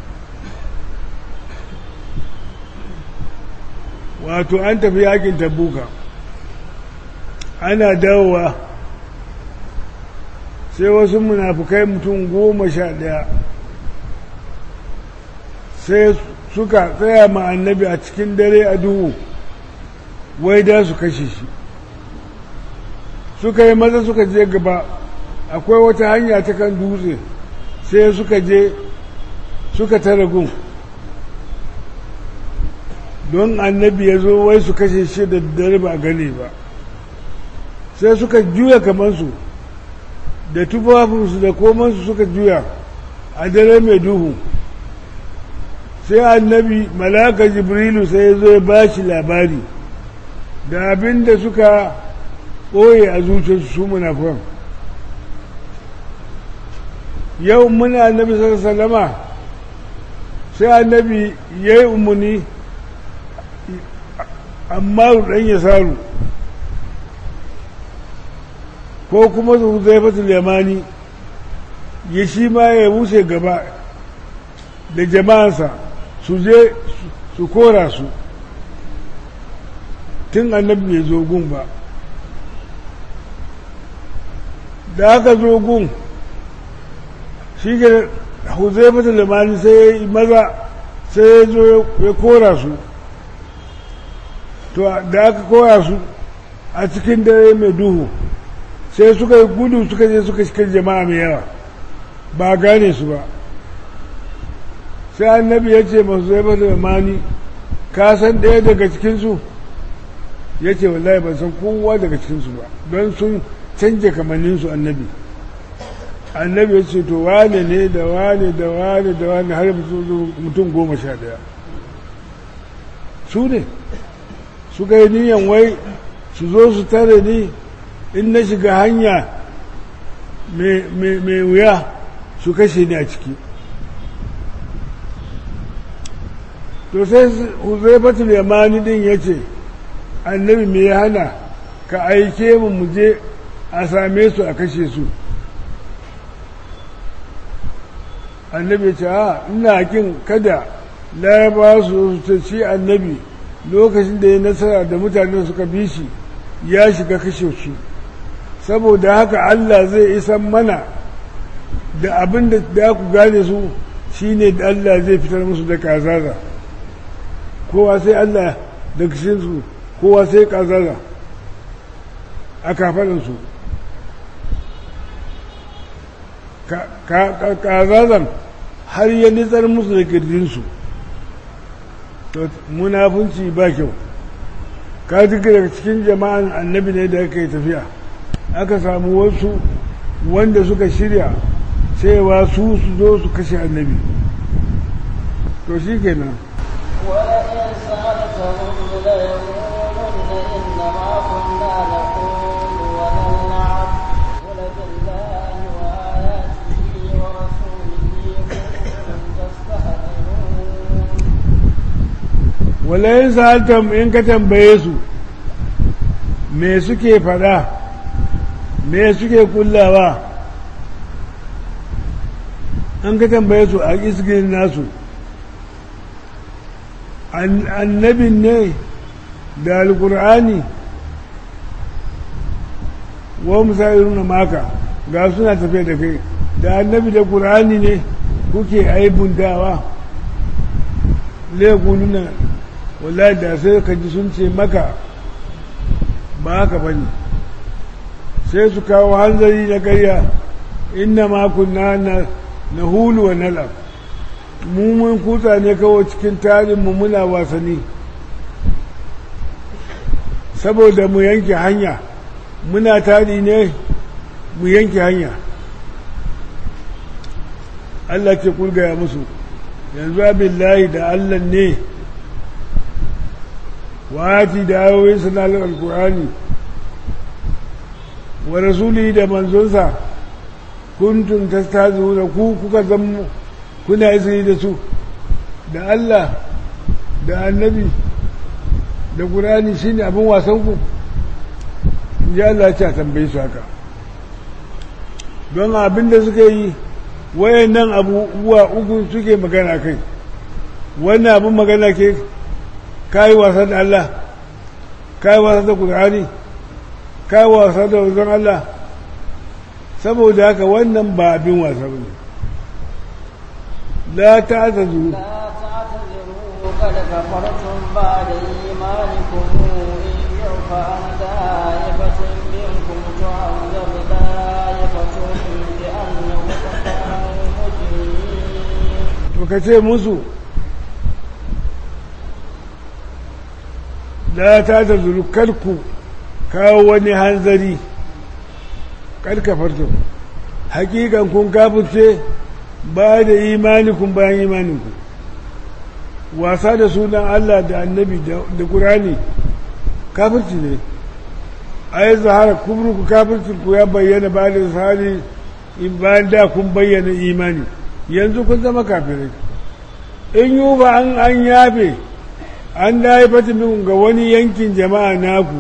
wato an tafi yakin tabuka ana dawowa sai wasu munafukai mutum goma sha ɗaya sai suka tsaya ma annabi a cikin dare a duhu wai da su kashe shi suka yi maza suka je gaba akwai wata hanya ta kan dutse sai suka je suka tara gun don annabi ya zo wai su kashe shi da dare ba gane ba sai suka juya kamansu da tufafinsu da komansu suka juya a dare mai duhu sai annabi malaka jibrilu sai ya zo ya ba shi labari da abin da suka ɓoye a zuciyarsu su munafan yau muna annabi sallama sai annabi ya yi umarni amma ɗan ya saru ko kuma su zai fatul yamani ya shi ma ya wuce gaba da jama'ansa su je su kora su tun annabi bai zo gun ba da aka zo gun shi ke huzaifatu limani sai ya yi maza sai ya zo ya kora su to da aka kora su a cikin dare mai duhu sai suka yi gudu suka je suka shiga jama'a mai yawa ba gane su ba sai annabi ya ce masu zai bata da mani ka san ɗaya daga cikinsu ya ce wallahi ban san kowa daga cikinsu ba don sun canja kamanninsu annabi annabi ya ce to wane ne da wane da wane da wane har mutum goma sha ɗaya su ne suka yi niyan wai su zo su tare ni in na shiga hanya mai wuya su kashe ni a ciki to sai huzaifatul yamani din ya ce annabi me ya hana ka aike mu mu je a same su a kashe su annabi ya ce a ina kin kada laraba su ta ci annabi lokacin da ya nasara da mutane suka bi shi ya shiga kashe su saboda haka Allah zai isan mana da abin da da ku gane su shine da Allah zai fitar musu da kazaza kowa sai Allah da su kowa sai kazaza a kafaɗinsu kazazan har ya nitsar musu da kirjinsu to munafunci ba kyau ka duka daga cikin jama'an annabi ne da aka yi tafiya aka samu wasu wanda suka shirya cewa su su zo su kashe annabi to shi kenan ولئن سألتهم ليقولن إنما كنا نقول ونلعب قل بالله وآياته ورسوله كنتم تستهزئون walayin sa'altam in ka tambaye su me suke fada me suke kullawa an ka tambaye su a isgirin nasu annabin ne da alkur'ani wa musayiruna maka ga suna tafiya da kai da annabi da ƙur'ani ne kuke aibuntawa nuna wallahi da sai ka ji sun ce maka ba haka ba ne sai su kawo hanzari na karya inna makunna na hulu wa nalab mu mun kutsa ne kawai cikin tarinmu muna wasanni saboda mu yanke hanya muna tari ne mu yanke hanya Allah ce kulgaya musu yanzu abillahi da Allah ne wati da ayoyin sanalar alkur'ani wa rasuli da manzonsa kuntun ta da ku kuka zama kuna izini da su da Allah da annabi da ƙurani shi ne abin wasanku in ji Allah ce a tambayi su haka don abin da suka yi wayan nan abubuwa uku suke magana kai wannan abin magana ke kayi wasa da Allah kayi wasa da ƙurani kayi wasa da wajen Allah saboda haka wannan ba abin wasa ba ne لا تعتذروا لا تعتذروا قد كفرتم بعد إيمانكم إن يعفى عن دائفة منكم تعذب دائفة بأنهم كانوا مجرمين to ka ce musu la ta ta zuru karku kawo wani hanzari karka farto hakikan kun kafirce ba da imanikun bayan imaninku wasa da sunan Allah da annabi da ƙurani kafirci ne a yi zahara kubruku kafircinku ya bayyana ba da zahari in bayan da kun bayyana imani yanzu kun zama kafirai in yi ba an an yafe an da haifatin ga wani yankin jama'a naku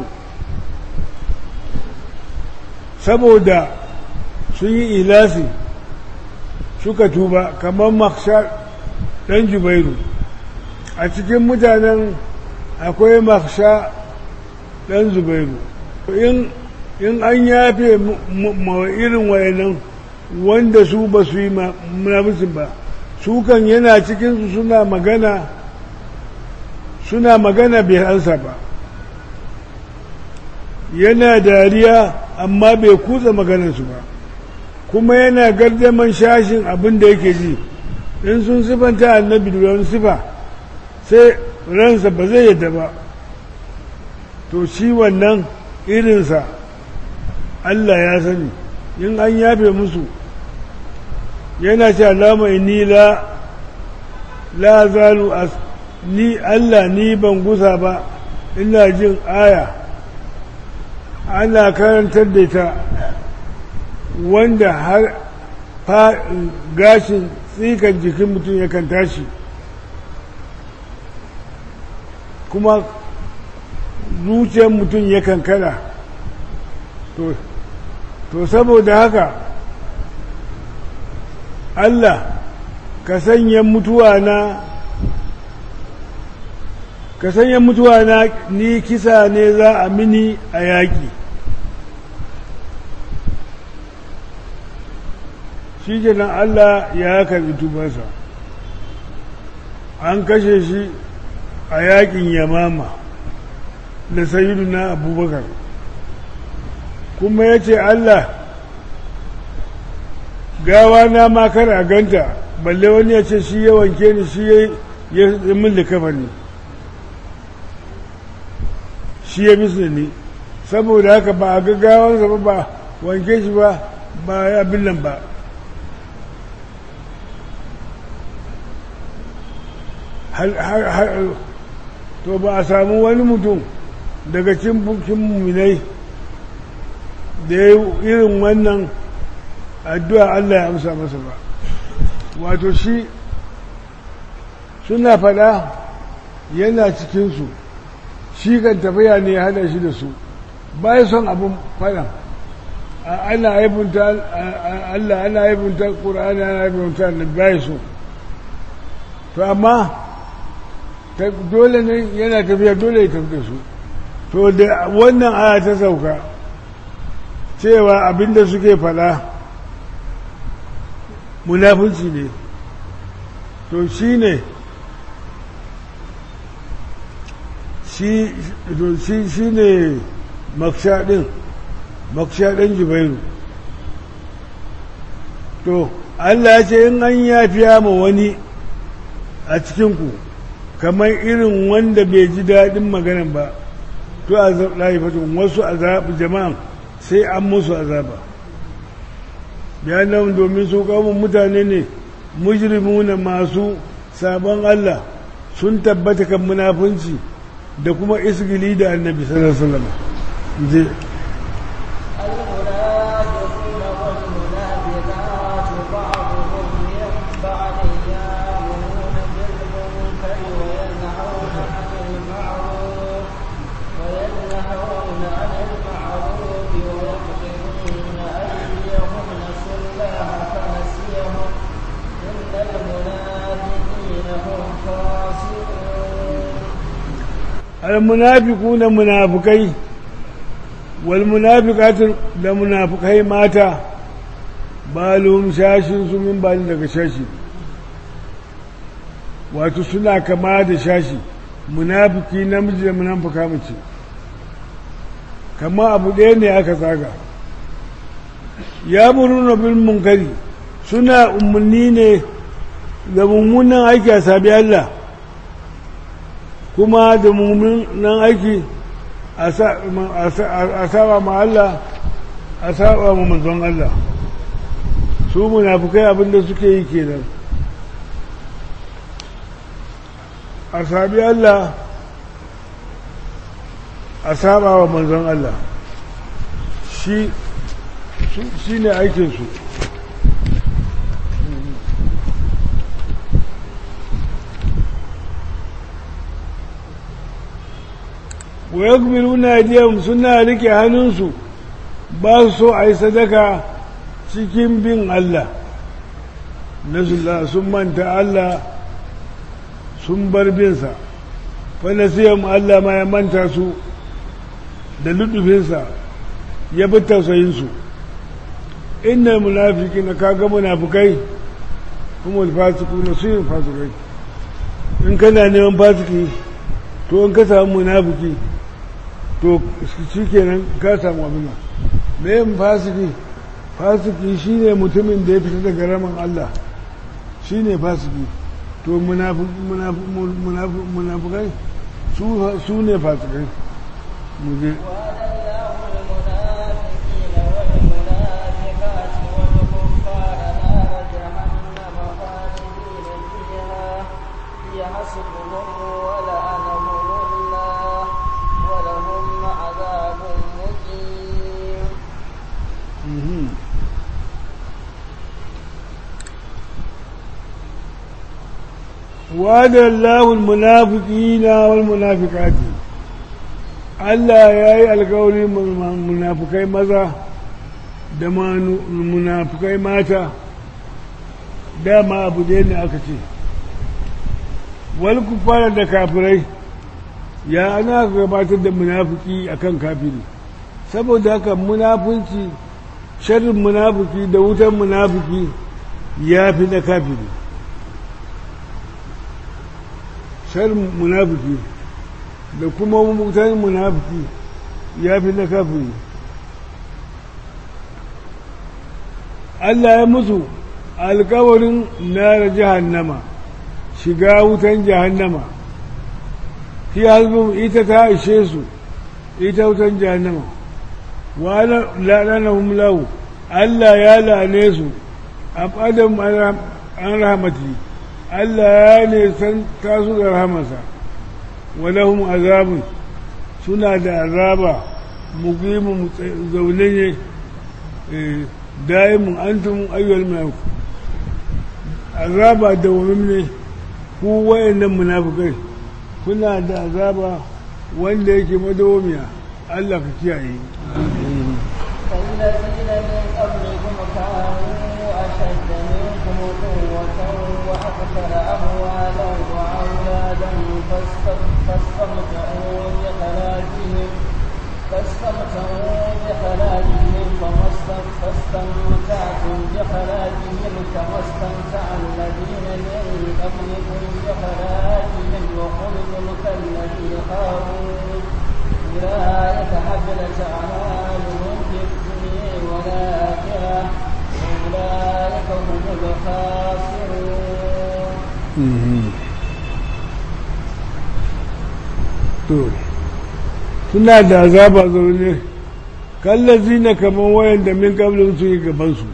saboda sun yi ilasi suka tuba kamar maksha ɗan jubairu a cikin mutanen akwai maksha ɗan zubairu in an yafe ma irin wayannan wanda su ba su yi munafisin ba su kan yana cikinsu suna magana suna magana bai ansa ba yana dariya amma bai kutsa maganarsu ba kuma yana gardaman shashin abin da yake ji in sun sifanta annabi da wani sifa sai ransa ba zai yadda ba to shi wannan irinsa Allah ya sani in an yafe musu yana ce alama inni la la zalu as ni Allah ni ban gusa ba ina jin aya ana karantar da ta wanda har gashin tsikan jikin mutum yakan tashi kuma zuciyar mutum yakan kada to saboda haka Allah ka sanya mutuwa na ka sanya mutuwa na ni kisa ne za a mini a yaƙi shi kenan Allah ya karbi tubansa an kashe shi a yaƙin yamama da na abubakar kuma ya ce Allah gawa na ma kar a ganta balle wani ya ce shi ya wanke ni shi ya yi min likafa ne shi ya bisa ni saboda haka ba a gaggawansa ba ba wanke shi ba ba ya billan ba to ba a samu wani mutum daga cin bukin muminai da ya yi irin wannan addu'a Allah ya amsa masa ba wato shi suna fada yana cikinsu shi kan tafiya ne ya hada shi da su ba ya son abin fada ana haibunta Allah ana haibunta ƙura'ani ana haibunta da ba ya so to amma dole ne yana tafiya dole ya tafi da su to da wannan aya ta sauka cewa abinda suke fada munafunci ne to shi ne shi ne makshaɗin makshaɗin jibairu to Allah ya ce in an yafiya ma wani a cikinku kamar irin wanda bai ji daɗin maganan ba to a laifatun wasu azabu jama'an sai an musu azaba bayanan domin su kawun mutane ne mujrimuna masu sabon Allah sun tabbata kan munafunci da kuma isgili da annabi sallallahu alaihi wasallam je المنافقون والمنافقات بعضهم من بعض يأمرون بالمنكر وينهون عن المعروف وينهون عن المعروف ويقبلون أيديهم نسوا الله فنسيهم إن المنافقين هم خاسرون almunafiquna munafikai wal munafiqatu da munafikai mata balum shashin su min bali daga shashi wato suna kama da shashi munafiki namiji da munafika mace kama abu ɗaya ne aka tsaga ya muruna bil munkari suna umarni ne da mummunan aiki a sabi Allah kuma da mummunan aiki a saba ma Allah a saba ma manzon Allah su munafukai abinda suke yi kenan a sabi Allah a saba wa manzon Allah shi shi ne aikinsu wa yakbiluna aydiyahum suna rike hannunsu ba su so a yi sadaka cikin bin Allah nasullah sun manta Allah sun bar binsa fanasiyam Allah ma ya manta su da lutufinsa ya bi tausayinsu inna munafiki na kaga munafikai kuma fasiku na su yin fasikai in kana neman fasiki to in ka samu munafiki to shi kenan ka samu abin me yin fasiki fasiki shine mutumin da ya fita daga raman Allah shine fasiki to munafukai su ne fasikai mu je حسبهم ولعنهم الله ولهم عذاب مقيم وعد الله المنافقين والمنافقات Allah ya yi alkawari munafukai maza da munafukai mata dama abu da ne aka ce wal kufara da kafirai ya ana gabatar da munafiki akan kafiri saboda haka munafunci sharrin munafiki da wutan munafiki ya fi na kafiri sharrin munafiki da kuma wutan munafiki ya fi na kafiri Allah ya musu alkawarin nara jahannama shiga wutan jahannama fi hasbun ita ta ishe su ita wutan jahannama wa la'anahum lahu Allah ya la'ane su abadam an rahmati Allah ya ne san tasu da rahamarsa wa lahum azabun suna da azaba muqimu zaune ne daimun antum ayyul malaku azaba da ne ku wayannan munafikai kuna da azaba wanda yake madawamiya Allah ka kiyaye فالذين من قبلكم كانوا أشد منكم قوة وأكثر أموالا وأولادا فاستمتعوا بخلاقهم فاستمتعوا بخلاقهم فاستمتعتم بخلاقهم كما استمتع الذين من قبلكم بخلاقهم وخلقوا كالذي خافوا أولئك حبلت أعمالهم في الدنيا والآخرة أولئك هم الخاسرون to suna da azaba zaune kallazi na kamar wayan da min kablin su yi gabansu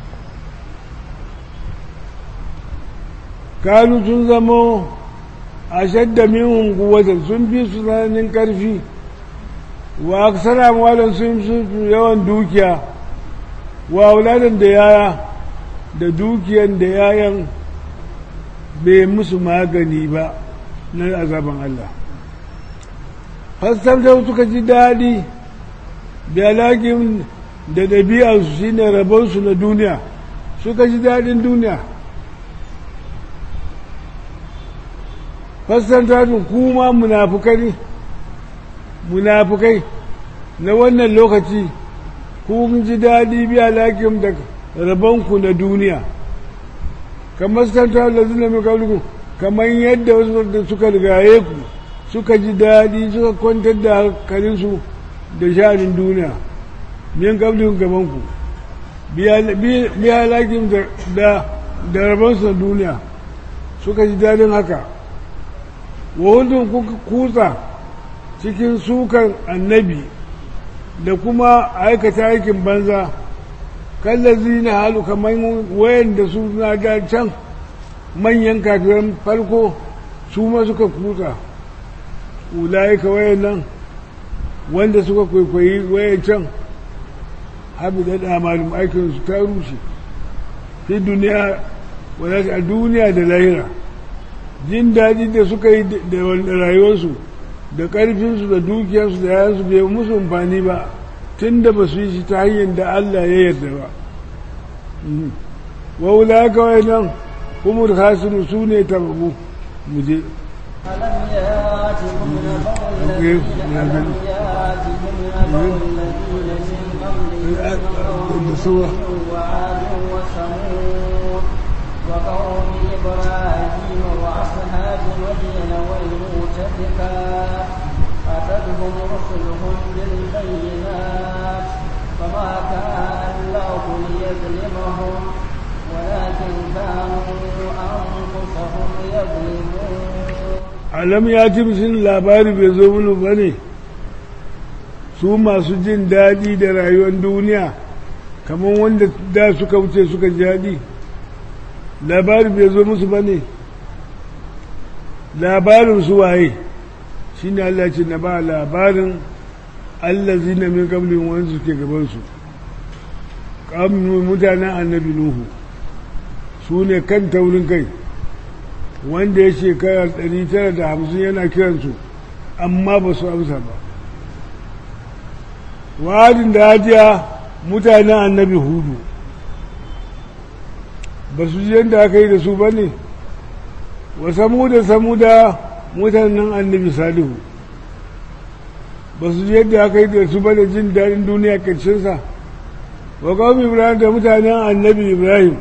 kanu sun zama a shadda min kuwatan sun fi su tsananin karfi wa aksara mawalan sun fi yawan dukiya wa auladan da yaya da dukiyan da yayan bai musu magani ba na azaban Allah fassarta suka ji daɗi da alaƙin da ɗabi'arsu shi ne rabonsu na duniya suka ji daɗin duniya fassarta su kuma munafukai munafukai na wannan lokaci kun ji daɗi bi alaƙin da rabonku na duniya kamar fassarta da zina mai kamar yadda wasu da suka rigaye ku suka ji daɗi suka kwantar da hankalinsu da sha'anin duniya min gablin gabanku biya lakin da rabansu na duniya suka ji daɗin haka wahudun kuka kutsa cikin sukan annabi da kuma aikata aikin banza kallazi na halu kamar wayan da su na da can manyan kafiran farko su ma suka kutsa ulaika wayannan wanda suka kwaikwayi wayancan habi da damalin aikinsu ta rushe fi duniya wadda a duniya da lahira jin daɗi da suka yi da rayuwarsu da ƙarfinsu da dukiyarsu da yayansu bai musu amfani ba tun da ba su yi shi ta hanyar da Allah ya yarda ba wa ulaika wayannan kuma khasiru su ne tababu mu je ألم ياتكم نبأ الذين ألم ياتكم نبأ الذين من قبلكم قوم وعاد وثمود وقوم إبراهيم وأصحاب مدين والمؤتفكات أتتهم رسلهم بالبينات فما كان الله ليظلمهم ولكن كانوا أنفسهم يظلمون alam ya ci musun labari bai zo mini ba ne su masu jin daɗi da rayuwar duniya kamar wanda da suka wuce suka ji daɗi labari bai zo musu ba ne labarin su waye shi ne Allah ce na ba labarin allazi na min kablin wani suke gabansu ƙamun mutanen annabi nuhu su ne kan taurin kai wanda ya shekara 950 yana kiransu amma ba su amsa ba wa'adin da hajiya mutanen annabi hudu ba su ji yadda aka yi da su ba ne wa samuda samuda mutanen annabi salihu ba su ji yadda aka yi da su ba da jin daɗin duniya ƙarshensa wa kawai ibrahim da mutanen annabi ibrahim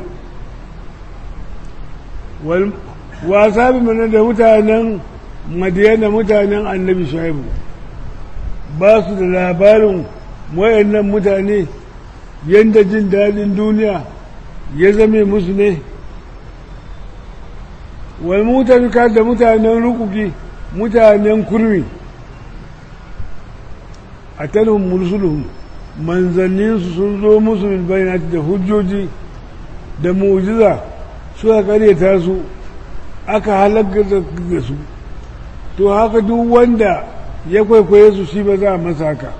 wasa bi mana da mutanen madiyana mutanen annabi shaibu ba su da labarin wayannan mutane yadda jin daɗin duniya ya zame musu ne wal mutabika da mutanen rukuki mutanen kurmi a tanhum mursuluhum manzanninsu sun zo musu bil bayanati da hujjoji da mu'jiza suka karyata su aka halaka da su to haka duk wanda ya kwaikwaye su shi ba za a masa haka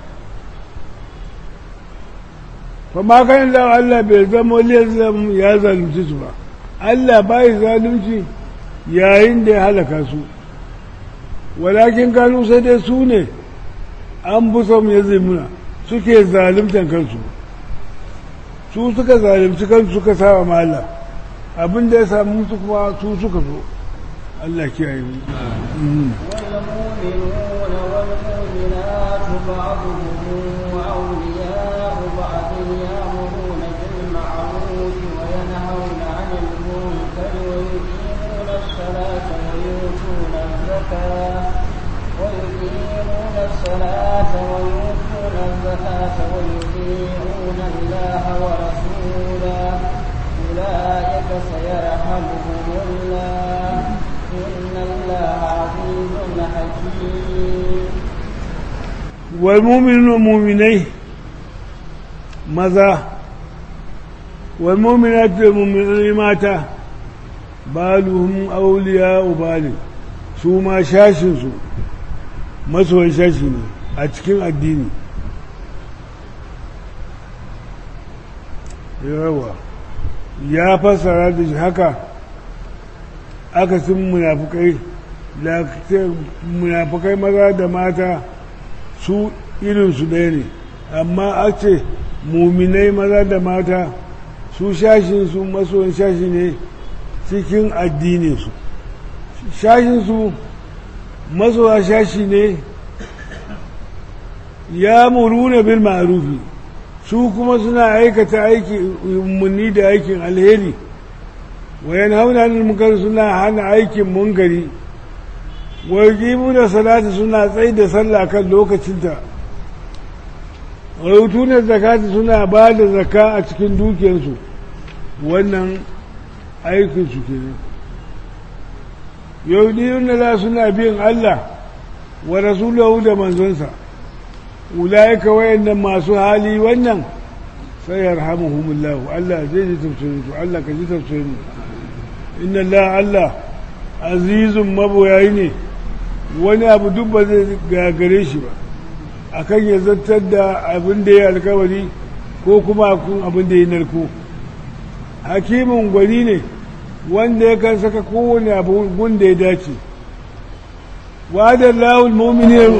fa ma kan da Allah bai zama liyazam ya zalunci su ba Allah bai zalunci yayin da ya halaka su walakin kanu sai dai su ne an busom ya zimuna suke zalimtan kansu su suka zalimci kansu suka saba ma Allah abin da ya samu su kuma su suka so Allah kiyaye mu والمؤمنون والمؤمنات بعضهم أولياء بعض يأمرون بالمعروف وينهون عن المنكر ويقيمون الصلاة ويؤتون الزكاة ويقيمون الصلاة ويؤتون الزكاة ويطيعون الله ورسوله أولئك سيرحمهم الله إن الله عزيز حكيم والمؤمنون والمؤمنين maza والمؤمنات والمؤمنين mata baluhum auliya ubali su ma shashinsu masoyin shashi ne a cikin addini yawa ya fassara da shi haka aka sun munafukai da munafukai maza da mata su irinsu ɗaya ne amma a ce muminai maza da mata su shashinsu masoyin shashi ne cikin addininsu shashinsu masoya shashi ne ya muruna bil ma'rufi su kuma suna aikata aiki munni da aikin alheri wayan hauna munkar suna hana aikin munkari wa da salati suna tsaye da sallah kan lokacinta wa na zakati suna ba da zaka a cikin dukiyarsu wannan aikin su kenan yaudiyun la suna bin Allah wa rasulahu da manzonsa ulaika wayannan masu hali wannan sai yarhamuhumullahu Allah zai ji tafsirin su Allah ka ji tafsirin inna Allah Allah azizun maboyayi ne wani abu duk ba zai gagare shi ba akan ya zartar da abin da ya alkawari ko kuma kun abin da ya narko hakimin gwani ne wanda ya kan saka kowane abu gunda ya dace wa'adar lawul mu'minin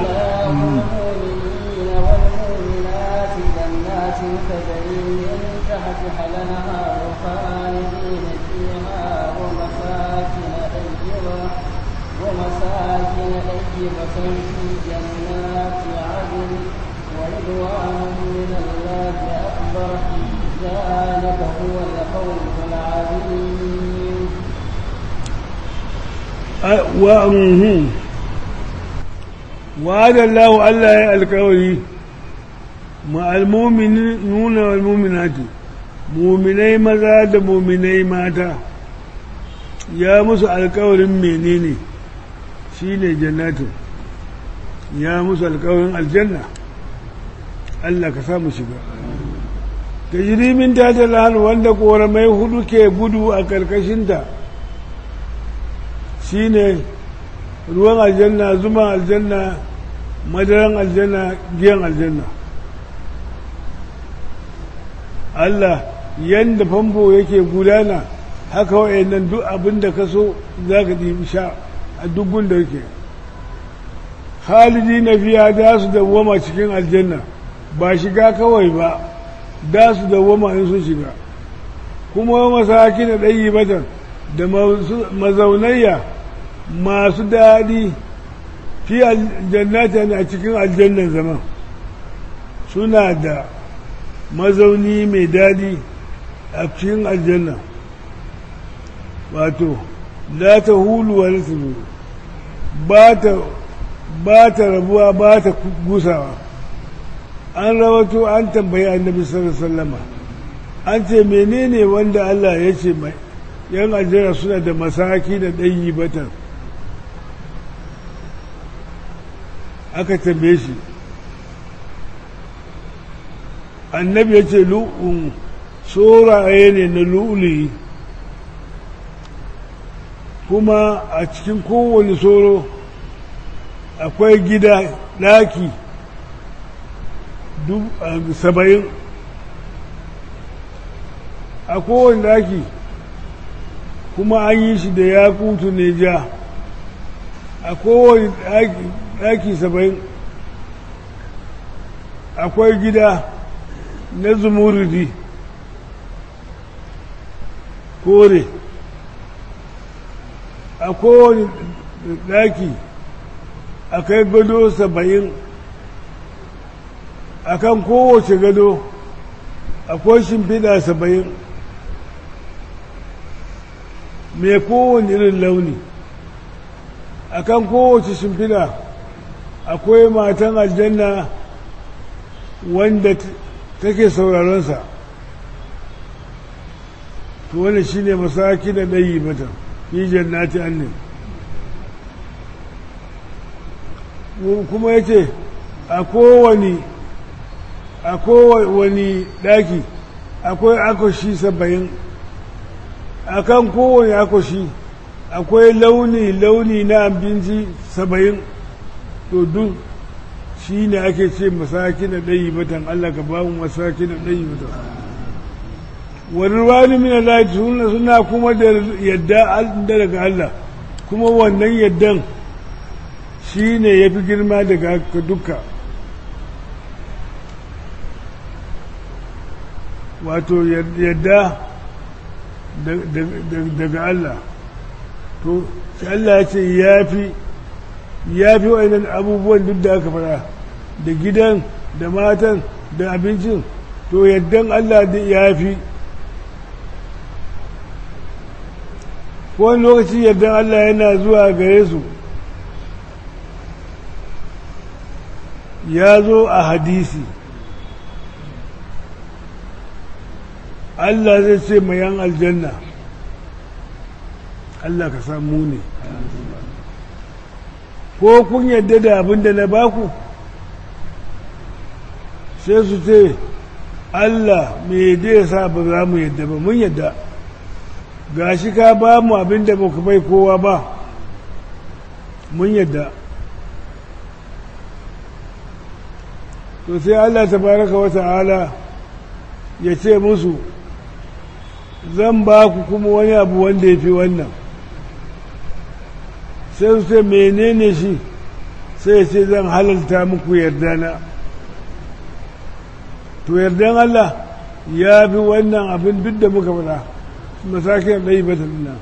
والمؤمنات جنات تجري من تحتها الأنهار خالدين فيها ومساكن طيبة ومساكن طيبة في جنات عدن ورضوان من الله أكبر ذلك هو الفوز العظيم wa'adar lawu Allah ya alkawari ma'almominuna walmominati muminai maza da muminai mata ya musu alkawarin menene shi ne jannatin ya musu alkawarin aljanna Allah ka samu shiga ta jirimin ta ta wanda koramai hudu ke gudu a karkashinta shi ne ruwan aljanna zuma aljanna madaran aljanna giyan aljanna Allah yadda famfo yake gudana haka wa'annan duk abin da ka so za ka ɗibi sha a duk da yake halidi na fiya da su dawwama cikin aljanna ba shiga kawai ba da su dawwama in sun shiga kuma masaki na ɗayi batan da mazaunayya masu daɗi fi aljannata a cikin aljannan zaman suna da mazauni mai daɗi a cikin aljanna wato la ta hulu wa nasibu ba ta rabuwa ba ta gusawa an rawato an tambayi annabi sallallahu alaihi an ce menene wanda Allah ya ce mai yan aljanna suna da masaki da ɗanyi batan aka tambaye shi annabi ya ce lu'un tsoraye ne na lu'uli kuma a cikin kowane tsoro akwai gida ɗaki saba'in a kowane ɗaki kuma an yi shi da yakutu ne ja a kowane ɗaki saba'in akwai gida na zumuridi kore a kowane ɗaki akai gado saba'in a kan kowace gado akwai shimfiɗa saba'in mai kowane irin launi a kan kowace shimfiɗa akwai matan aljanna wanda take sauraronsa to wani shi ne masaki da ɗayi mata fi jannati annin kuma ya ce a kowane a kowane ɗaki akwai akwashi saba'in a kan kowane akwashi akwai launi-launi na abinci saba'in to duk shi ne ake ce masaki na ɗayi matan Allah ka ba mu masaki na ɗayi matan wani ruwani mina laiti suna kuma da yadda daga Allah kuma wannan yaddan shi ne ya fi girma daga duka wato yadda daga Allah to shi Allah ya ce ya fi ya fi wa'annan abubuwan duk da aka fara da gidan da matan da abincin to yaddan Allah da ya fi wani lokaci yaddan Allah yana zuwa gare su ya zo a hadisi Allah zai ce mayan aljanna Allah ka samu ne ko kun yadda da abin da na baku sai su ce Allah me yadda ya sa ba za mu yadda ba mun yadda gashi ka ba mu abin da baka bai kowa ba mun yadda to sai Allah tabaraka wa ta'ala ya ce musu zan ba ku kuma wani abu wanda ya fi wannan sai su ce menene shi sai ya ce zan halalta muku yardana to yardan Allah ya fi wannan abin duk da muka fada masakin ɗai ba nan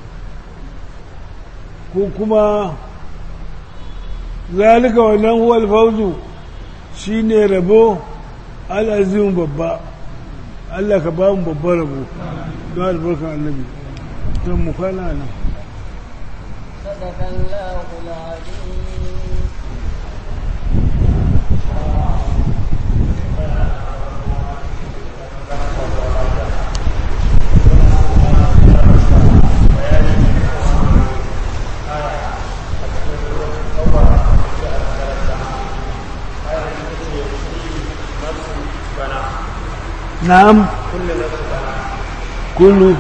ko kuma zalika wannan huwal fauzu shi ne rabo al'azimin babba Allah ka ba mu babban rabo don albarkar annabi don mu kwana nan صدق الله العظيم na'am kullu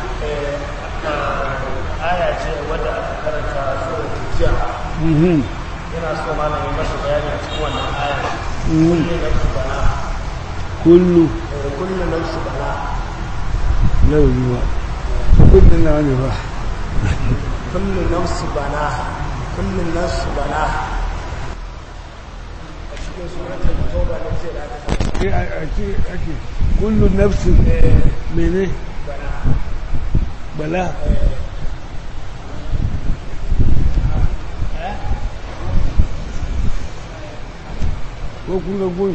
aya ce wadda aka karanta sura jiya mhm yana so malami masa bayani a cikin wannan aya mhm kullu nafsu bana kullu eh, kullu nafsu bana lau yiwa kullu na wani ba kullu nafsu bana kullu nafsu bana a cikin suratul tauba ne ce da aka Eh, a ce ake kullu nafsin mene bala ko kun ga gun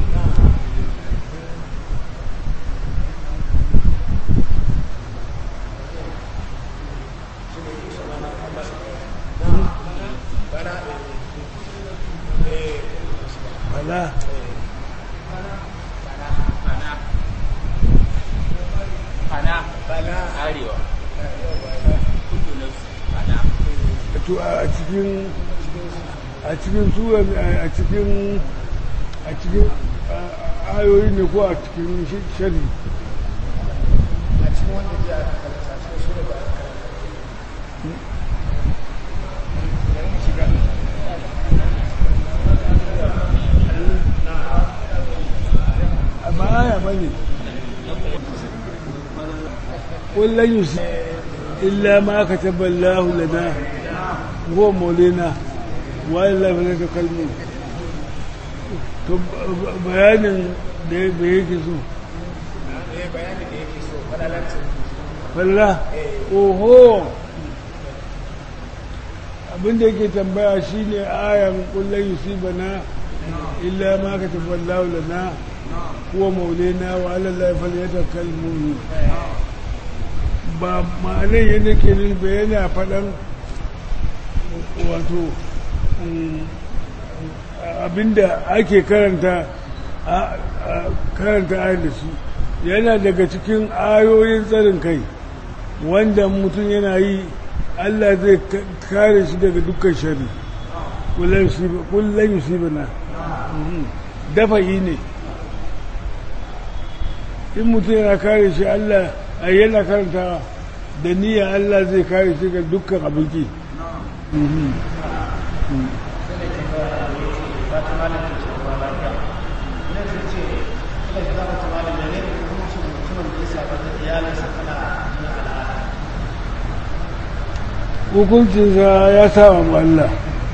bala to a cikin a cikin sura a cikin a cikin ayoyi ne ko a cikin shari a cikin wanda ji a karanta cikin sura da aka karanta ba aya ba ne kullum yusi illa ma ka tabballahu lana huwa maulina wa illa fa ta kalmu to bayanin da yake so eh bayani da yake so falalancin falla oho abinda yake tambaya shine ayan kullum yusibana illa ma ka tabballahu lana huwa maulina wa ala Allah falyatakkal mu'min ba ma'anar yadda ke nufi yana faɗan wato abinda ake karanta karanta ayar da shi yana daga cikin ayoyin tsarin kai wanda mutum yana yi Allah zai kare shi daga dukkan shari kullum yusibana dafa'i ne in mutum yana kare shi Allah a yana karanta da niyya Allah zai kare shi ga dukkan abinci hukuncinsa ya saba ma Allah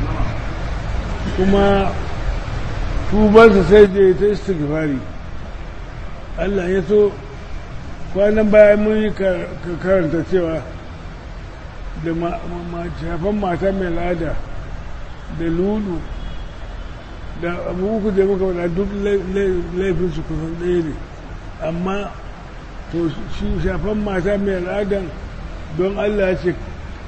kuma tubansa sai da ta istighfari Allah ya so kwanan bayan mun yi karanta cewa da shafan mata mai lada da lulu da abu uku da muka wada duk laifin su kusan ɗaya ne amma to shi shafan mata mai ladan don Allah ya ce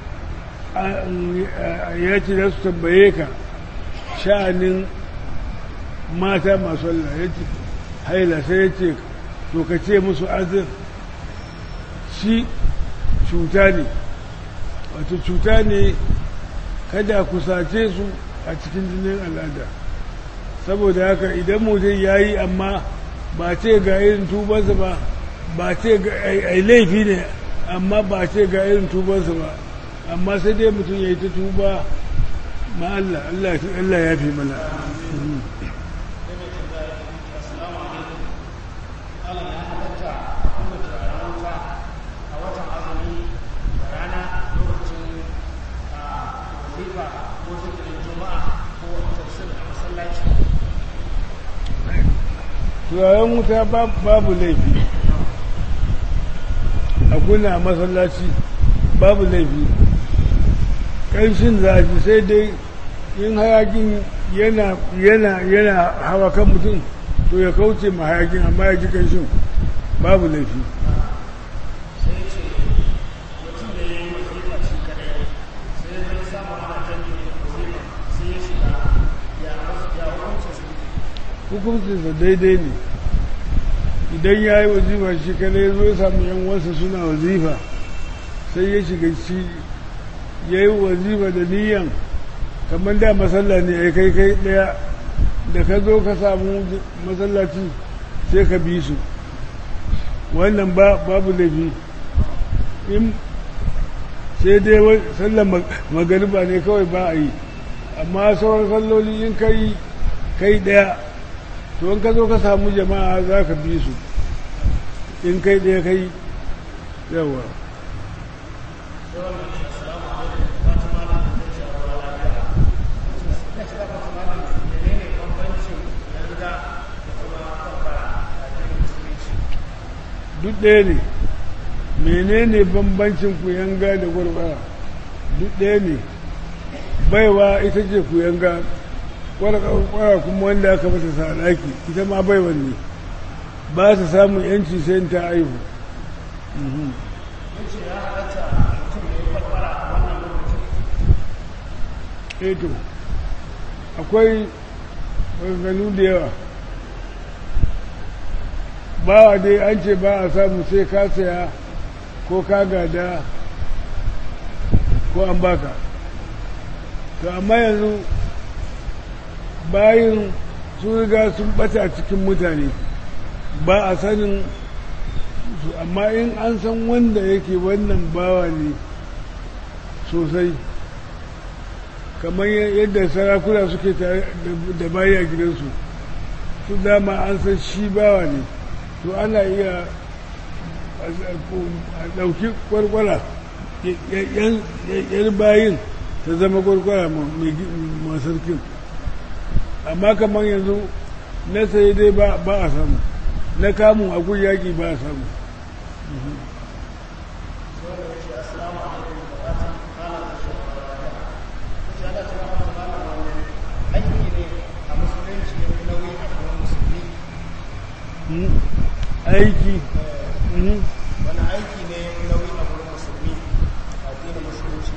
ya ce za su tambaye ka sha'anin mata masu Allah ya ce haila sai ya ce to ka ce musu azir shi cuta ne wato cuta ne kada ku sace su a cikin jinin al'ada saboda haka idan mutum ya yi amma ba ce ga irin tubansa ba ba ce ga ai laifi ne amma ba ce ga irin tubansa ba amma sai dai mutum ya yi ta tuba ma Allah Allah ya fi mana turaren wuta babu laifi a kuna masallaci babu laifi ƙanshin zafi sai dai yin hayakin yana yana yana hawa kan mutum to ya kauce ma hayakin amma ya ji ƙanshin babu laifi sai ce mutum da ya yi wazifa shi kadai sai ya zai samu ana jami'in wazifa sai ya shiga ya hukuncin su hukuncinsa daidai ne idan ya yi wazifa shi kada ya zo ya samu yan wasu suna wazifa sai ya shiga shi ya yi wazifa da niyan kamar da masalla ne ya kai kai daya da ka zo ka samu masallaci sai ka bi su wannan babu laifi in sai dai sallar magariba ne kawai ba a yi amma sauran salloli in kai kai daya to in ka zo ka samu jama'a za ka bi su in kai ɗaya kai yawa duk ɗaya ne menene bambancin kuyanga da gwargwara duk ɗaya ne baiwa ita ce kuyanga kwara kuma wanda aka mata sadaki ita ma bai wanne ba su samun yanci sai ta aihu eto akwai maganganu da yawa bawa dai an ce ba a samu sai ka saya ko ka gada ko an baka to amma yanzu bayin sun riga sun bata cikin mutane ba a sanin su amma in an san wanda yake wannan bawa ne sosai kamar yadda sarakuna suke tare da bayi a gidansu su dama an san shi bawa ne to ana iya a ɗauki kwarkwara yan bayin ta zama kwarkwara ma sarkin amma kamar yanzu na sai dai ba a samu na kamun akwai yaƙi ba a samu aiki wani aiki ne nauyi a wurin musulmi a addinin musulunci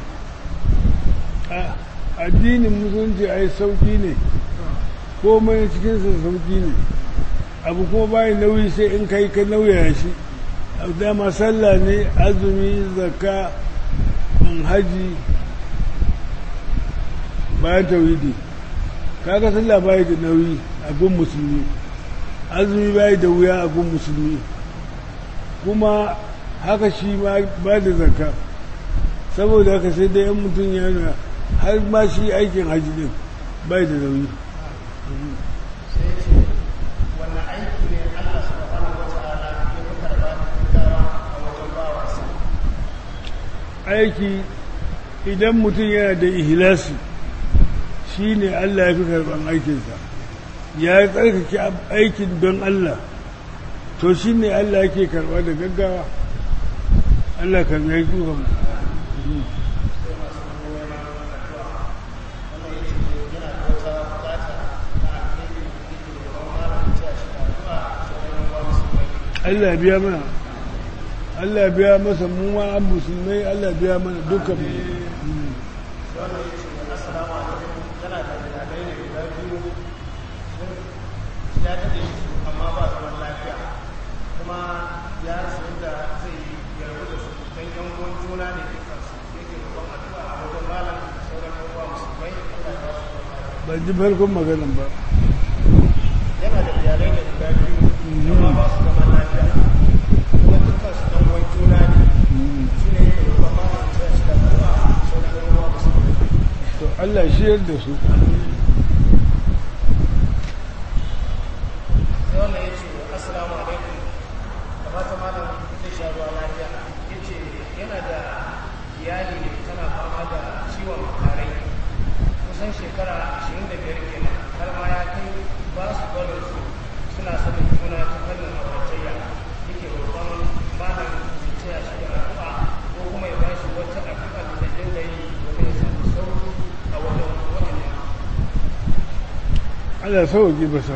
addinin musulunci a yi sauki ne komai cikinsa sauki ne abu kuma bayan nauyi sai in kai ka nauyaya shi dama sallah ne azumi zakka haji bayan tauhidi kaga sallah bayan da nauyi a gun musulmi azumi bai da wuya a gun musulmi kuma haka shi ma ba da zakka saboda haka sai dai yan mutum yana har ma shi aikin haji din bai da nauyi sai ce wannan aiki ne Allah subhanahu wa ta'ala ya fi karba gaggawa a wajen bawarsa aiki idan mutum yana da ihlasi shi ne Allah ya fi karban aikinsa ya tsarkake aikin don Allah to shi ne Allah yake karba da gaggawa Allah karbi ya kuka mu Allah biya mana Allah biya masa mu ma an musulmai Allah biya mana dukkan mu wannan ya ce assalamu alaikum yana da iyalai ne guda biyu ya daɗe su amma ba zaman lafiya kuma ya rasa yadda zai yi yarda da su don yan uwan juna ne dukansu yake roƙon addu'a a wajen malam da sauran yan uwa musulmai Allah ya ba su lafiya ban ji farkon maganan ba yana da iyalai ne guda biyu amma ba su zaman lafiya kuma dukansu ɗan uwan juna ne shi ne yake roƙon malam da ya shi da addu'a da sauran yan uwa musulmai to Allah shiyar da su sai wannan ya ce assalamu alaikum da fata malam zai sha ruwa lafiya ya ce yana da iyali ne tana fama da ciwon makarai kusan shekara 25 kenan har ma ya kai ba su barin su suna sanin juna ta fannin auratayya yake roƙon malam ya taya shi da addu'a ko kuma ya bashi wata addu'a da zai dinga yi domin ya samu sauki a wajen waɗannan Allah sauki basa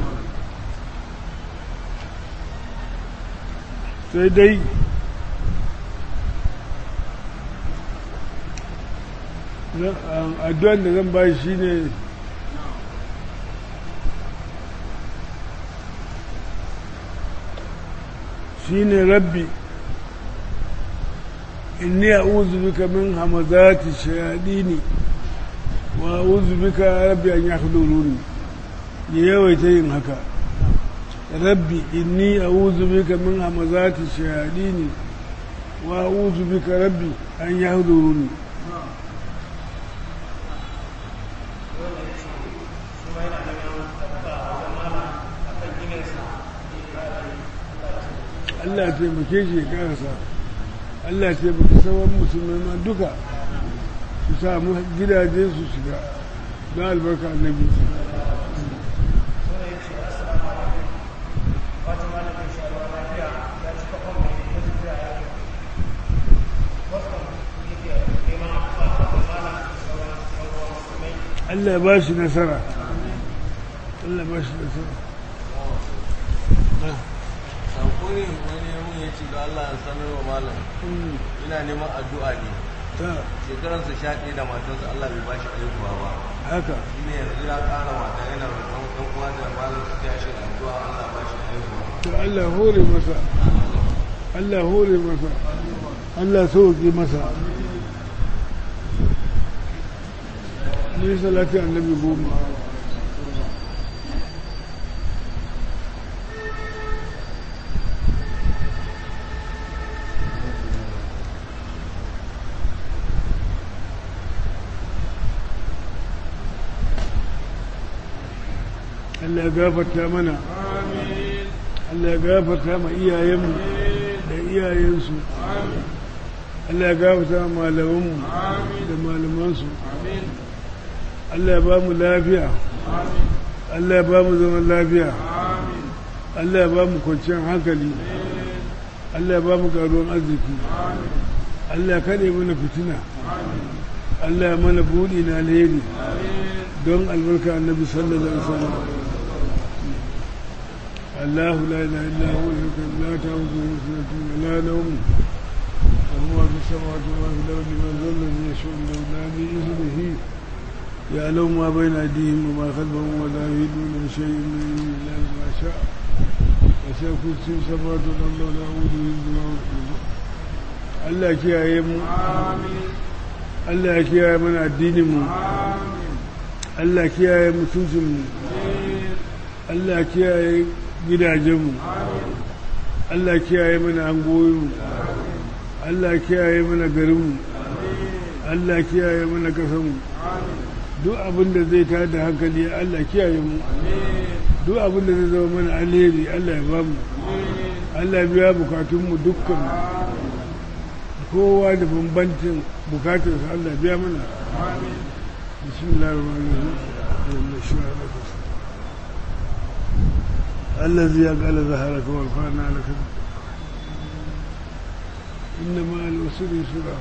sai dai addu'an da zan ba shi ne shi ne rabbi inni a'udhu bika min hamazati shayadini wa a'udhu bika rabbi an yahduruni ya yawaita yin haka rabbi inni a'udhu bika min hamazati shayadini wa a'udhu bika rabbi an yahduruni Allah taimake shi ya karasa Allah taimake sauran musulmai ma duka su samu gidaje su shiga don albarka annabi Allah ba shi nasara Allah ba shi nasara sako ne wani mun ya ce da Allah ya sanar wa malam ina neman addu'a ne ta shekaransa sha ɗaya da matarsa Allah bai bashi aihuwa ba haka shi ne yanzu ya ƙara mata yana roƙon ɗan uwa da malam su taya shi da addu'a Allah ba shi aihuwa to Allah hore masa Allah hore masa Allah sauke masa mu yi salatin annabi goma Allah ya gafarta mana Allah ya gafarta ma iyayenmu da iyayensu Allah ya gafarta ma malamanmu da malamansu Allah ya ba mu lafiya Allah ya ba mu zaman lafiya Allah ya ba mu kwanciyar hankali Allah ya ba mu garuwan arziki Allah ya kaɗe mana fitina Allah ya mana buɗi na alheri don albarka annabi sallallahu alaihi wasallam الله لا اله الا هو لا تاخذه سنه ولا نوم وهو في السماوات وما في الارض من ذا الذي يشاء له لا باذنه يعلم ما بين ايديهم وما خلفهم ولا يهدون بشيء من علمه الا بما شاء وسع كرسي السماوات والارض ولا يؤوده حفظهما Allah kiyaye mu Allah ya kiyaye mana addinin mu Allah kiyaye mutuncin mu Allah kiyaye gidajenmu Allah kiyaye mana angoyinmu Allah kiyaye mana garinmu Allah kiyaye mana kasanmu duk abin da zai tada da hankali Allah kiyaye mu duk abin da zai zama mana alheri Allah ya ba mu Allah biya bukatunmu dukkan kowa da bambancin bukatarsa Allah biya mana bismillahir rahmanir rahim الذي يقال ظهرك ورفعنا لك إنما الوسر يسرا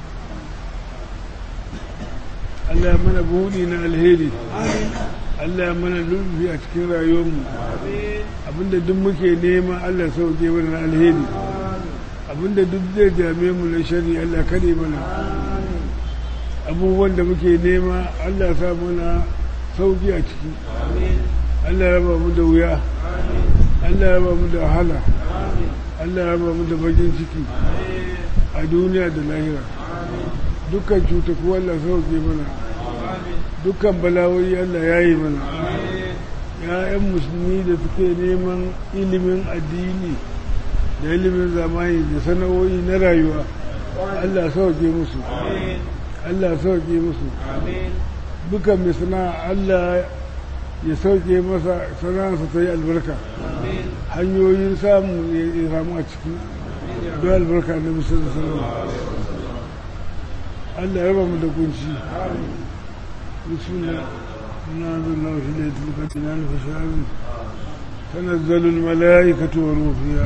Allah mana buɗi na alheri Allah mana lulfi a cikin rayuwarmu abinda duk muke nema Allah sauke mana na alheri abinda duk zai dame mu na shari Allah kare mana abubuwan da muke nema Allah sa mana sauki a ciki Allah raba mu da wuya Allah raba mu da wahala Allah raba mu da bakin ciki a duniya da lahira dukkan cutaku Allah sauke mana dukkan bala'o'i Allah ya yi mana ya'yan musulmi da suke neman ilimin addini da ilimin zamani da sana'o'i na rayuwa Allah sauke musu Allah sauke musu dukan mai sana'a Allah ya sauke masa sana'arsa ta yi albarka hanyoyin samu ya samu a ciki don albarka na musulun salama Allah ya raba mu da kunci bismillah na zalla wa shi da ya tulka dinan fasharin تنزل الملائكة والروح فيها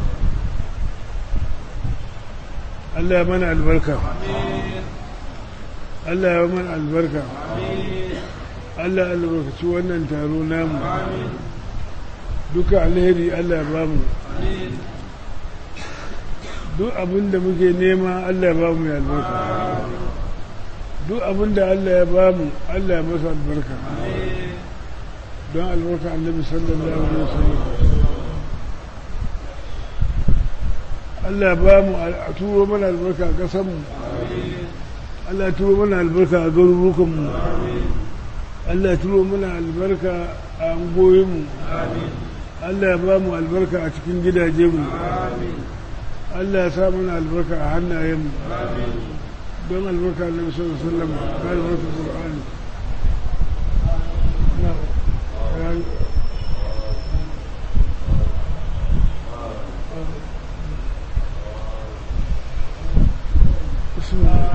Allah ya mana albarka Allah ya mana albarka Allah albarkaci wannan taro namu duka alheri Allah ya bamu duk abin da muke nema Allah ya bamu ya albarka duk abin da Allah ya bamu Allah ya masa albarka don albarka annabi sallallahu alaihi wasallam Allah ya bamu a turo mana albarka a ƙasanmu Allah ya turo mana albarka a garurukanmu Allah ya turo mana albarka a angoyinmu Allah ya bamu albarka a cikin gidajenmu Allah ya sa mana albarka a hannayenmu don albarka annabi sallallahu alaihi wasallam da albarka Qur'ani بسم الله